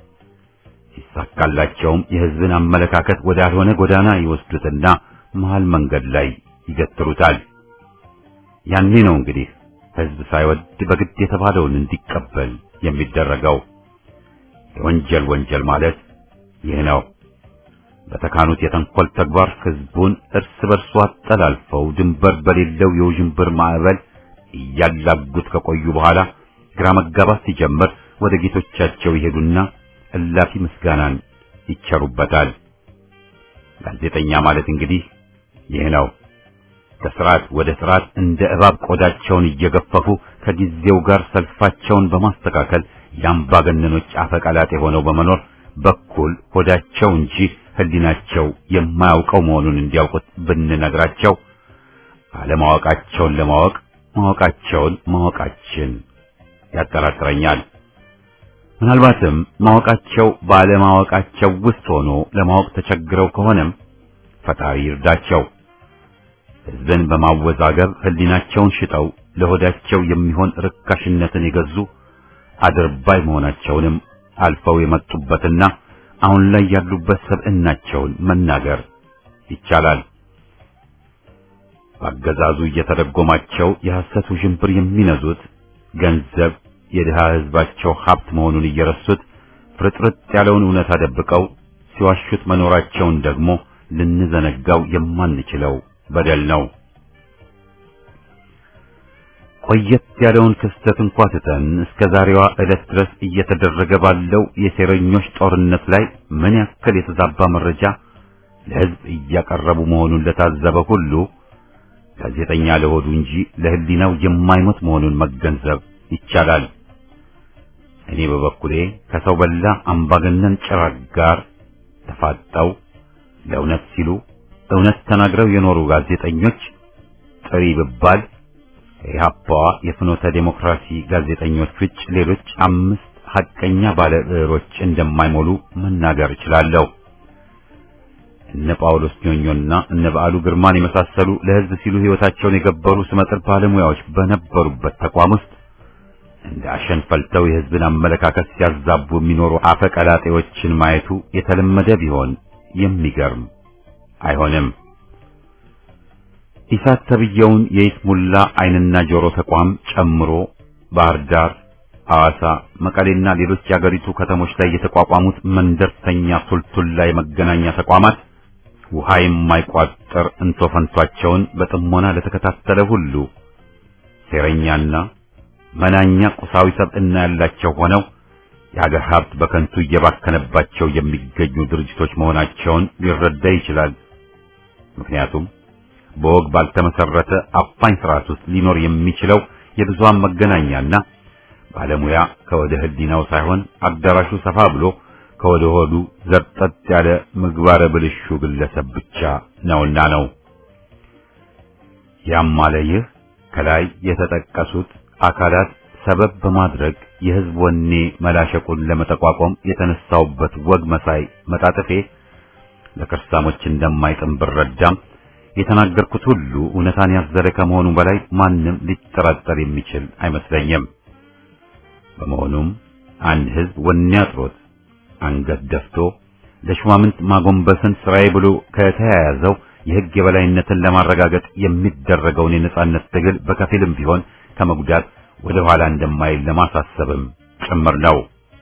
ሲሳካላቸውም የሕዝብን አመለካከት ወዳልሆነ ጎዳና ይወስዱትና መሃል መንገድ ላይ ይገትሩታል። ያኔ ነው እንግዲህ ሕዝብ ሳይወድ በግድ የተባለውን እንዲቀበል የሚደረገው። የወንጀል ወንጀል ማለት ይህ ነው። በተካኑት የተንኮል ተግባር ሕዝቡን እርስ በርሱ አጠላልፈው ድንበር በሌለው የውዥንብር ማዕበል እያላጉት ከቆዩ በኋላ ግራ መጋባት ሲጀምር ወደ ጌቶቻቸው ይሄዱና እላፊ ምስጋናን ይቸሩበታል። ጋዜጠኛ ማለት እንግዲህ ይህ ነው። ከስርዓት ወደ ስርዓት እንደ እባብ ቆዳቸውን እየገፈፉ ከጊዜው ጋር ሰልፋቸውን በማስተካከል የአምባገነኖች አፈቀላጤ ሆነው በመኖር በኩል ሆዳቸው እንጂ ሕሊናቸው የማያውቀው መሆኑን እንዲያውቁት ብንነግራቸው አለማወቃቸውን ለማወቅ ማወቃቸውን ማወቃችን ያጠራጥረኛል። ምናልባትም ማወቃቸው ባለማወቃቸው ውስጥ ሆኖ ለማወቅ ተቸግረው ከሆነም ፈጣሪ ይርዳቸው። ሕዝብን በማወዛገብ ሕሊናቸውን ሽጠው ለሆዳቸው የሚሆን ርካሽነትን የገዙ አድርባይ መሆናቸውንም አልፈው የመጡበትና አሁን ላይ ያሉበት ሰብዕናቸውን መናገር ይቻላል። በአገዛዙ እየተደጎማቸው የሐሰት ውዥንብር የሚነዙት ገንዘብ የድሃ ሕዝባቸው ሀብት መሆኑን እየረሱት ፍርጥርጥ ያለውን እውነት አደብቀው ሲዋሹት መኖራቸውን ደግሞ ልንዘነጋው የማንችለው በደል ነው። ቆየት ያለውን ክስተት እንኳ ትተን እስከ ዛሬዋ ዕለት ድረስ እየተደረገ ባለው የሴረኞች ጦርነት ላይ ምን ያክል የተዛባ መረጃ ለሕዝብ እያቀረቡ መሆኑን ለታዘበ ሁሉ ጋዜጠኛ ለሆዱ እንጂ ለሕሊናው የማይሞት መሆኑን መገንዘብ ይቻላል። እኔ በበኩሌ ከሰው በላ አምባገነን ጭራቅ ጋር ተፋጠው ለእውነት ሲሉ እውነት ተናግረው የኖሩ ጋዜጠኞች ጥሪ ብባል የኢህአፓዋ የፍኖተ ዴሞክራሲ ጋዜጠኞች ውጭ ሌሎች አምስት ሐቀኛ ባለ ብዕሮች እንደማይሞሉ መናገር እችላለሁ። እነ ጳውሎስ ኞኞና እነ በዓሉ ግርማን የመሳሰሉ ለሕዝብ ሲሉ ሕይወታቸውን የገበሩ ስመጥር ባለሙያዎች በነበሩበት ተቋም ውስጥ እንደ አሸን ፈልተው የሕዝብን አመለካከት ሲያዛቡ የሚኖሩ አፈቀላጤዎችን ማየቱ የተለመደ ቢሆን የሚገርም አይሆንም። ኢሳት ተብየውን የይስሙላ ዓይንና ጆሮ ተቋም ጨምሮ ባህር ዳር፣ ሐዋሳ፣ መቀሌና ሌሎች የአገሪቱ ከተሞች ላይ የተቋቋሙት መንደርተኛ ሱልቱላ የመገናኛ ተቋማት ውሃ የማይቋጠር እንቶ ፈንቷቸውን በጥሞና ለተከታተለ ሁሉ ሴረኛና መናኛ ቁሳዊ ሰብዕና ያላቸው ሆነው የሀገር ሀብት በከንቱ እየባከነባቸው የሚገኙ ድርጅቶች መሆናቸውን ሊረዳ ይችላል። ምክንያቱም በወግ ባልተመሰረተ አፋኝ ስርዓት ውስጥ ሊኖር የሚችለው የብዙሃን መገናኛና ባለሙያ ከወደ ህሊናው ሳይሆን አዳራሹ ሰፋ ብሎ ከወደ ሆዱ ዘርጠጥ ያለ ምግባረ ብልሹ ግለሰብ ብቻ ነውና ነው። ያም አለ ይህ ከላይ የተጠቀሱት አካላት ሰበብ በማድረግ የህዝብ ወኔ መላሸቁን ለመጠቋቋም የተነሳውበት ወግ መሳይ መጣጥፌ ለከርሳሞች እንደማይጥም ብረዳም የተናገርኩት ሁሉ እውነታን ያዘለ ከመሆኑ በላይ ማንም ሊጠራጠር የሚችል አይመስለኝም። በመሆኑም አንድ ህዝብ ወኔ አጥሮት አንገት ደፍቶ ለሹማምንት ማጎንበስን ስራዬ ብሎ ከተያያዘው የህግ የበላይነትን ለማረጋገጥ የሚደረገውን የነጻነት ትግል በከፊልም ቢሆን ከመጉዳት ወደ ኋላ እንደማይል ለማሳሰብም ጭምር ነው።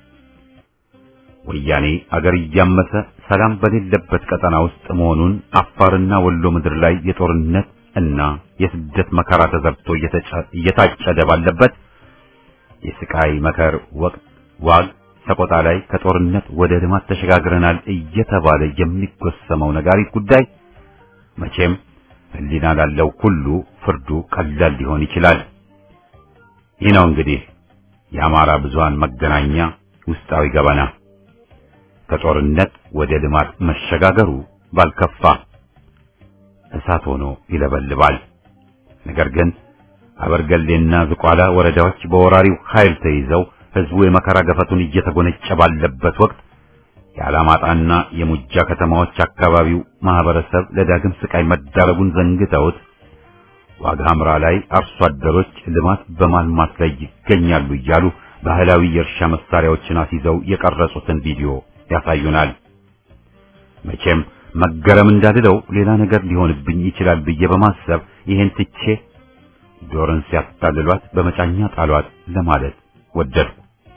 ወያኔ አገር እያመሰ ሰላም በሌለበት ቀጠና ውስጥ መሆኑን አፋርና ወሎ ምድር ላይ የጦርነት እና የስደት መከራ ተዘርቶ እየታጨደ ባለበት የስቃይ መከር ወቅት ዋግ ሰቆጣ ላይ ከጦርነት ወደ ልማት ተሸጋግረናል እየተባለ የሚጎሰመው ነጋሪት ጉዳይ መቼም ህሊና ላለው ሁሉ ፍርዱ ቀላል ሊሆን ይችላል። ይህ ነው እንግዲህ የአማራ ብዙሃን መገናኛ ውስጣዊ ገበና። ከጦርነት ወደ ልማት መሸጋገሩ ባልከፋ እሳት ሆኖ ይለበልባል። ነገር ግን አበርገሌና ዝቋላ ወረዳዎች በወራሪው ኃይል ተይዘው ህዝቡ የመከራ ገፈቱን እየተጎነጨ ባለበት ወቅት የአላማጣና የሙጃ ከተማዎች አካባቢው ማህበረሰብ ለዳግም ስቃይ መዳረጉን ዘንግተውት ዋግ ኽምራ ላይ አርሶ አደሮች ልማት በማልማት ላይ ይገኛሉ እያሉ ባህላዊ የእርሻ መሳሪያዎችን አስይዘው የቀረጹትን ቪዲዮ ያሳዩናል። መቼም መገረም እንዳልለው ሌላ ነገር ሊሆንብኝ ይችላል ብዬ በማሰብ ይሄን ትቼ ዶርን ሲያታልሏት በመጫኛ ጣሏት ለማለት ወደድኩ።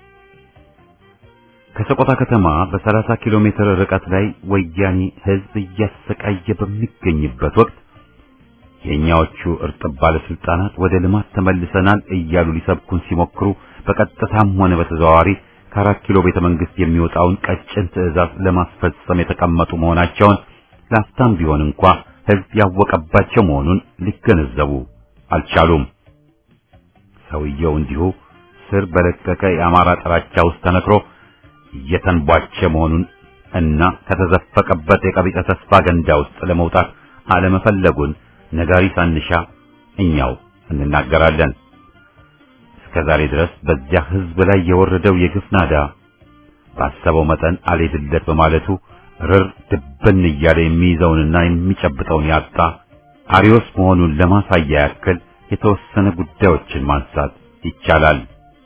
ከሰቆጣ ከተማ በ30 ኪሎ ሜትር ርቀት ላይ ወያኔ ህዝብ እያሰቃየ በሚገኝበት ወቅት የኛዎቹ እርጥብ ባለስልጣናት ወደ ልማት ተመልሰናል እያሉ ሊሰብኩን ሲሞክሩ በቀጥታም ሆነ በተዘዋዋሪ ከአራት ኪሎ ቤተ መንግስት የሚወጣውን ቀጭን ትዕዛዝ ለማስፈጸም የተቀመጡ መሆናቸውን ላፍታም ቢሆን እንኳ ህዝብ ያወቀባቸው መሆኑን ሊገነዘቡ አልቻሉም። ሰውየው እንዲሁ ስር በለቀቀ የአማራ ጥላቻ ውስጥ ተነክሮ እየተንቧቸ መሆኑን እና ከተዘፈቀበት የቀቢጸ ተስፋ ገንዳ ውስጥ ለመውጣት አለመፈለጉን ነጋሪ ሳንሻ እኛው እንናገራለን። እስከ ዛሬ ድረስ በዚያ ህዝብ ላይ የወረደው የግፍ ናዳ ባሰበው መጠን አልሄድለት በማለቱ ርር ድብን እያለ የሚይዘውንና የሚጨብጠውን ያጣ አሪዮስ መሆኑን ለማሳያ ያክል የተወሰነ ጉዳዮችን ማንሳት ይቻላል።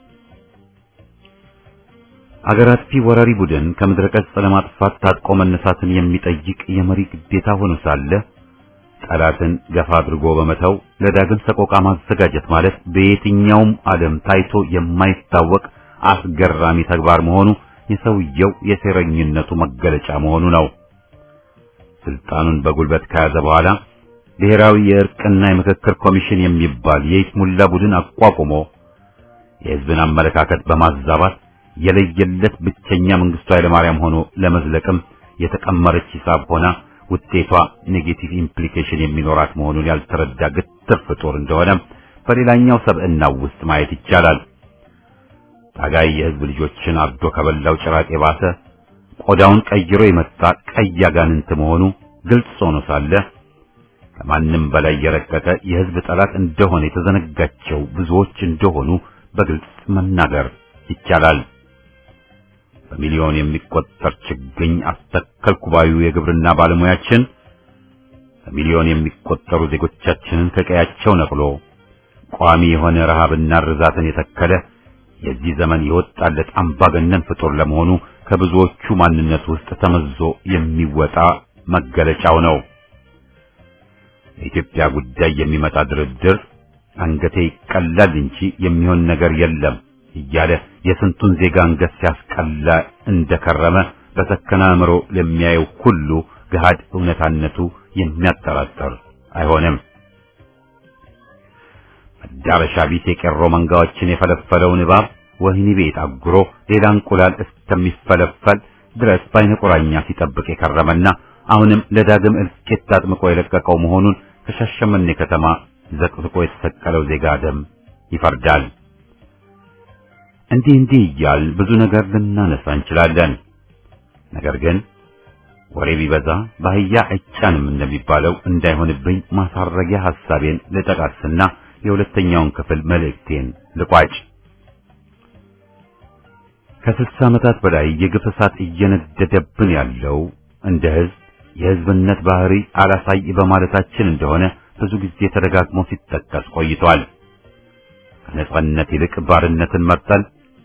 አገር አጥፊ ወራሪ ቡድን ከምድረ ገጽ ለማጥፋት ታጥቆ መነሳትን የሚጠይቅ የመሪ ግዴታ ሆኖ ሳለ ጠላትን ገፋ አድርጎ በመተው ለዳግም ሰቆቃ ማዘጋጀት ማለት በየትኛውም ዓለም ታይቶ የማይታወቅ አስገራሚ ተግባር መሆኑ የሰውየው የሴረኝነቱ መገለጫ መሆኑ ነው። ስልጣኑን በጉልበት ከያዘ በኋላ ብሔራዊ የእርቅና የምክክር ኮሚሽን የሚባል የይስሙላ ቡድን አቋቁሞ የህዝብን አመለካከት በማዛባት የለየለት ብቸኛ መንግስቱ ኃይለማርያም ሆኖ ለመዝለቅም የተቀመረች ሂሳብ ሆና ውጤቷ ኔጌቲቭ ኢምፕሊኬሽን የሚኖራት መሆኑን ያልተረዳ ግትር ፍጡር እንደሆነ በሌላኛው ሰብዕናው ውስጥ ማየት ይቻላል። ታጋይ የህዝብ ልጆችን አርዶ ከበላው ጭራቅ የባሰ ቆዳውን ቀይሮ የመጣ ቀይ አጋንንት መሆኑ ግልጽ ሆኖ ሳለ ከማንም በላይ የረቀቀ የህዝብ ጠላት እንደሆነ የተዘነጋቸው ብዙዎች እንደሆኑ በግልጽ መናገር ይቻላል። በሚሊዮን የሚቆጠር ችግኝ አስተከልኩ ባዩ የግብርና ባለሙያችን በሚሊዮን የሚቆጠሩ ዜጎቻችንን ከቀያቸው ነቅሎ ቋሚ የሆነ ረሃብና ርዛትን የተከለ የዚህ ዘመን የወጣለት አምባገነን ፍጡር ለመሆኑ ከብዙዎቹ ማንነት ውስጥ ተመዞ የሚወጣ መገለጫው ነው። የኢትዮጵያ ጉዳይ የሚመጣ ድርድር አንገቴ ይቀላል እንጂ የሚሆን ነገር የለም እያለ የስንቱን ዜጋ አንገት ሲያስቀላ እንደከረመ በሰከነ አእምሮ ለሚያየው ሁሉ ገሃድ እውነታነቱ የሚያጠራጥር አይሆንም። መዳረሻ ቢስ የቄሮ መንጋዎችን የፈለፈለውን እባብ ወህኒ ቤት አጉሮ ሌላ እንቁላል እስከሚፈለፈል ድረስ በዓይነ ቁራኛ ሲጠብቅ የከረመና አሁንም ለዳግም እልቂት አጥምቆ የለቀቀው መሆኑን ከሻሸመኔ ከተማ ዘቅዝቆ የተሰቀለው ዜጋ ደም ይፈርዳል። እንዲህ እንዲህ እያል ብዙ ነገር ልናነሳ እንችላለን። ነገር ግን ወሬ ቢበዛ በአህያ አይጫንም እንደሚባለው እንዳይሆንብኝ ማሳረጊያ ሐሳቤን ልጠቃስና የሁለተኛውን ክፍል መልእክቴን ልቋጭ። ከስልሳ ዓመታት በላይ የግፍ እሳት እየነደደብን ያለው እንደ ሕዝብ የሕዝብነት ባህሪ አላሳይ በማለታችን እንደሆነ ብዙ ጊዜ ተደጋግሞ ሲጠቀስ ቆይቷል። ከነጻነት ይልቅ ባርነትን መርጠን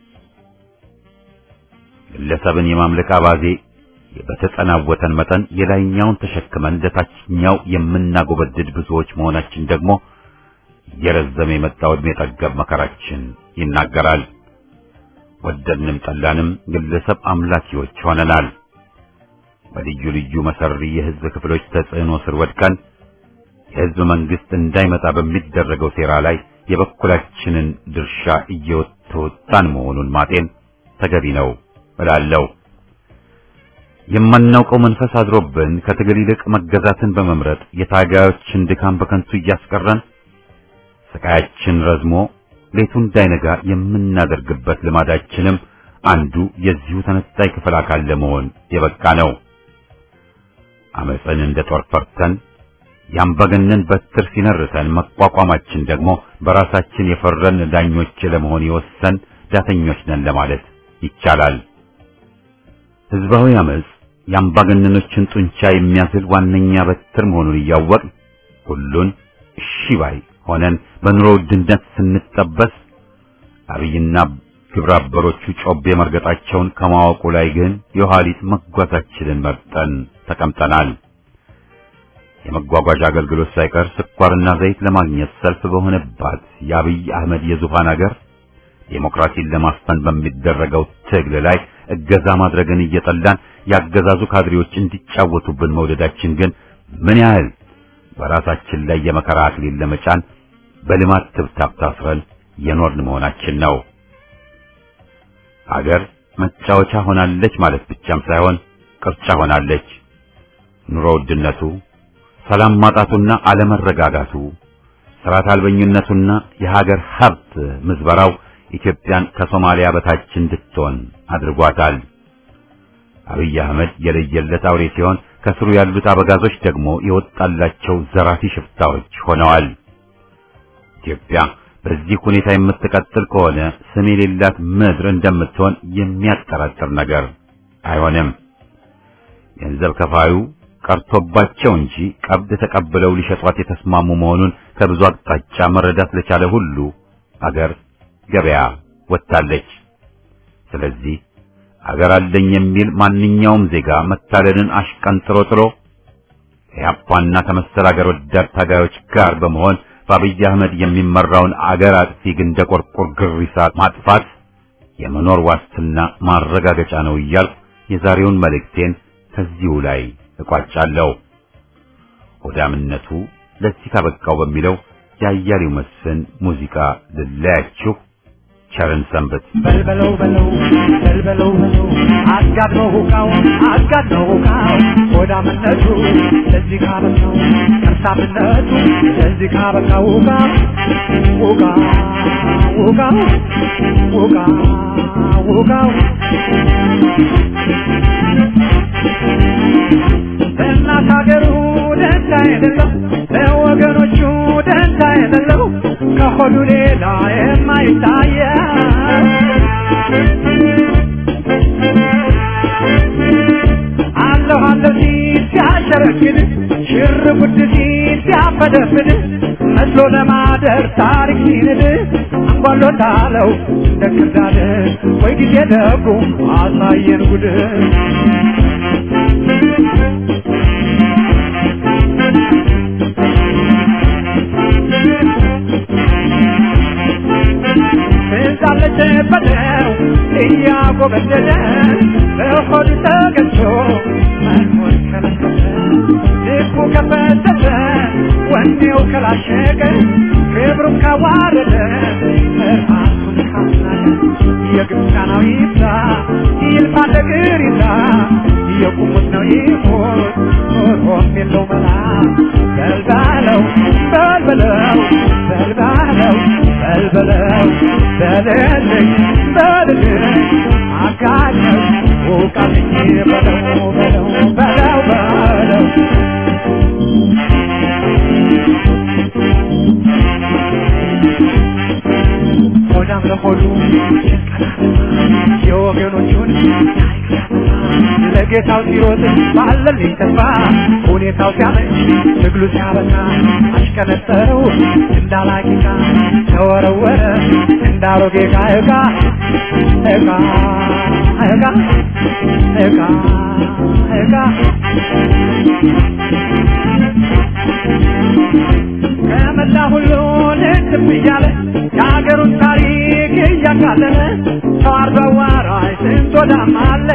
ግለሰብን የማምለክ አባዜ በተጠናወተን መጠን የላይኛውን ተሸክመን ለታችኛው የምናጎበድድ ብዙዎች መሆናችን ደግሞ እየረዘመ የመጣው ዕድሜ ጠገብ መከራችን ይናገራል። ወደድንም ጠላንም ግለሰብ አምላኪዎች ሆነናል። በልዩ ልዩ መሰሪ የሕዝብ ክፍሎች ተጽዕኖ ስር ወድቀን የሕዝብ መንግስት እንዳይመጣ በሚደረገው ሴራ ላይ የበኩላችንን ድርሻ እየተወጣን መሆኑን ማጤን ተገቢ ነው እላለሁ። የማናውቀው መንፈስ አድሮብን ከትግል ይልቅ መገዛትን በመምረጥ የታጋዮችን ድካም በከንቱ እያስቀረን ስቃያችን ረዝሞ ሌቱ እንዳይነጋ የምናደርግበት ልማዳችንም አንዱ የዚሁ ተነጣይ ክፍል አካል ለመሆን የበቃ ነው። አመፅን እንደ ጦር ፈርተን ያምባገነን በትር ሲነርተን መቋቋማችን ደግሞ በራሳችን የፈረን ዳኞች ለመሆን የወሰን ዳተኞች ነን ለማለት ይቻላል። ህዝባዊ አመፅ የአምባገነኖችን ጡንቻ የሚያዝል ዋነኛ በትር መሆኑን እያወቅን ሁሉን እሺ ባይ ሆነን በኑሮ ውድነት ስንጠበስ አብይና ግብረ አበሮቹ ጮቤ መርገጣቸውን ከማወቁ ላይ ግን የኋሊት መጓዛችንን መርጠን ተቀምጠናል። የመጓጓዣ አገልግሎት ሳይቀር ስኳርና ዘይት ለማግኘት ሰልፍ በሆነባት የአብይ አህመድ የዙፋን አገር ዴሞክራሲን ለማስፈን በሚደረገው ትግል ላይ እገዛ ማድረግን እየጠላን ያገዛዙ ካድሬዎች እንዲጫወቱብን መውደዳችን ግን ምን ያህል በራሳችን ላይ የመከራ አክሊል ለመጫን በልማት ትብታብ ታስረን የኖርን መሆናችን ነው። አገር መጫወቻ ሆናለች ማለት ብቻም ሳይሆን ቅርጫ ሆናለች። ኑሮ ውድነቱ፣ ሰላም ማጣቱና አለመረጋጋቱ፣ ስርዓት አልበኝነቱና የሀገር ሀብት ምዝበራው ኢትዮጵያን ከሶማሊያ በታች እንድትሆን አድርጓታል። አብይ አህመድ የለየለት አውሬ ሲሆን ከስሩ ያሉት አበጋዞች ደግሞ የወጣላቸው ዘራፊ ሽፍታዎች ሆነዋል። ኢትዮጵያ በዚህ ሁኔታ የምትቀጥል ከሆነ ስም የሌላት ምድር እንደምትሆን የሚያጠራጥር ነገር አይሆንም። ገንዘብ ከፋዩ ቀርቶባቸው እንጂ ቀብድ ተቀብለው ሊሸጧት የተስማሙ መሆኑን ከብዙ አቅጣጫ መረዳት ለቻለ ሁሉ አገር ገበያ ወጥታለች። ስለዚህ አገር አለኝ የሚል ማንኛውም ዜጋ መታለልን አሽቀንጥሮ ጥሎ ከያፓና ከመሰል አገር ወዳድ ታጋዮች ጋር በመሆን በአብይ አህመድ የሚመራውን አገር አጥፊ ግንደ ቆርቆር ግሪሳ ማጥፋት የመኖር ዋስትና ማረጋገጫ ነው እያልኩ የዛሬውን መልእክቴን ከዚሁ ላይ እቋጫለሁ። ሆዳምነቱ ለዚህ ካበቃው በሚለው የአያሌው መስፍን ሙዚቃ ልለያችሁ። ቸርን ሰንበት። በልበለው በለው በልበለው በለው አጋድመው ሁቃው አጋድመው ሁቃው ሆዳምነቱ ለዚህ ካበቃው ከርሳምነቱ ለዚህ ካበቃው ሁቃ ሁቃ ሁቃው ሁቃ ሁቃው ለእናት ሀገሩ ደንታ የሌለው ለወገኖቹ ደንታ የሌለው ከሆዱ ሌላ የማይታየው አለሁ አለሁ ሲል ሲያሸረግድ ሽር ጉድ ሲል ሲያፈደፍድ መስሎ ለማደር ታሪክ ሲንድ አንጓሎታለው እንደ ክርዳድ ወይ ጊዜ ደጉ አሳየን ጉድ ትዛለች በለው እያጎበደደ በሆድ ተገዝቶ መኖር ከለከለ ልቡ ከፈተተ ወኔው ከላሸቀ ክብሩን ካዋረደ ራሱን ካስናቀ የግብፃናው ይብዛ ይልፋ ነገር ይዛ የቁሙት ነው ይሞት ኖሮም የለው መላ በልባለው በልበለው በልባለው በልበለው በልልኝ በልልኝ አጋኘው ውቃልኝ በለው በለው በለው በለው ሆዳም ለሆዱ የወገኖቹን ታሪክ ያጠፋ ለጌታው ሲሮጥ ባለልኝ ተስፋ ሁኔታው ሲያመች ትግሉ ሲያበቃ አሽከነጠረው እንዳላቂቃ ተወረወረ እንዳሮጌ ዕቃ ዕቃ ዕቃ ዕቃ ዕቃ ዕቃ ከመላ ሁሉን እንትም እያለ የሀገሩን ታሪክ እያቃለለ ሰው አርዶ አዋራጅ ስንት ወዳም አለ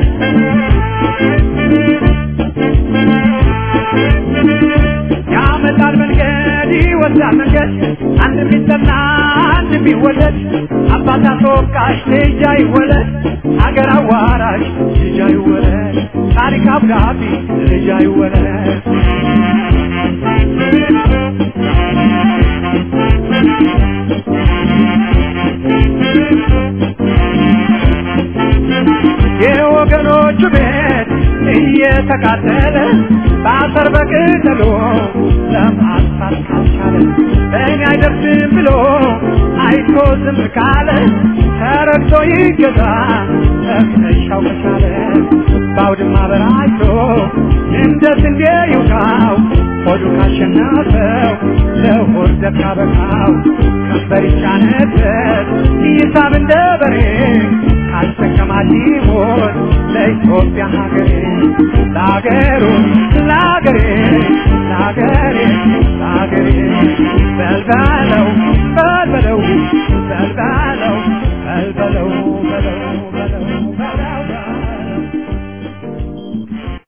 ያመጣል መንገድ ይወስዳል መንገድ አንድ ቢጠና አንድ ቢወለድ አባት አስወቃሽ ልጅ አይወለድ አገር አዋራሽ ልጅ አይወለድ ታሪክ አብዳቢ ልጅ አይወለድ የወገኖቹ ቤት እየተቃጠለ በአፈር በቅጠሎ ለማጥፋት ካልቻለ እኔ አይደርስም ብሎ አይቶ ዝም ካለ ተረግቶ ይገዛ እምነሻው ከቻለ በአውድማ በራይቶ እንደ ስንዴ ይውቃው ሆዱ ካሸነፈው ለሆድ ዘብ ካበቃው ቀንበር ይጫነበት ይሳብ እንደ በሬ ካልተከማች ሞት ለኢትዮጵያ ሀገሬ ለሀገሩ ለሀገሬ ለሀገሬ ለሀገሬ በልበለው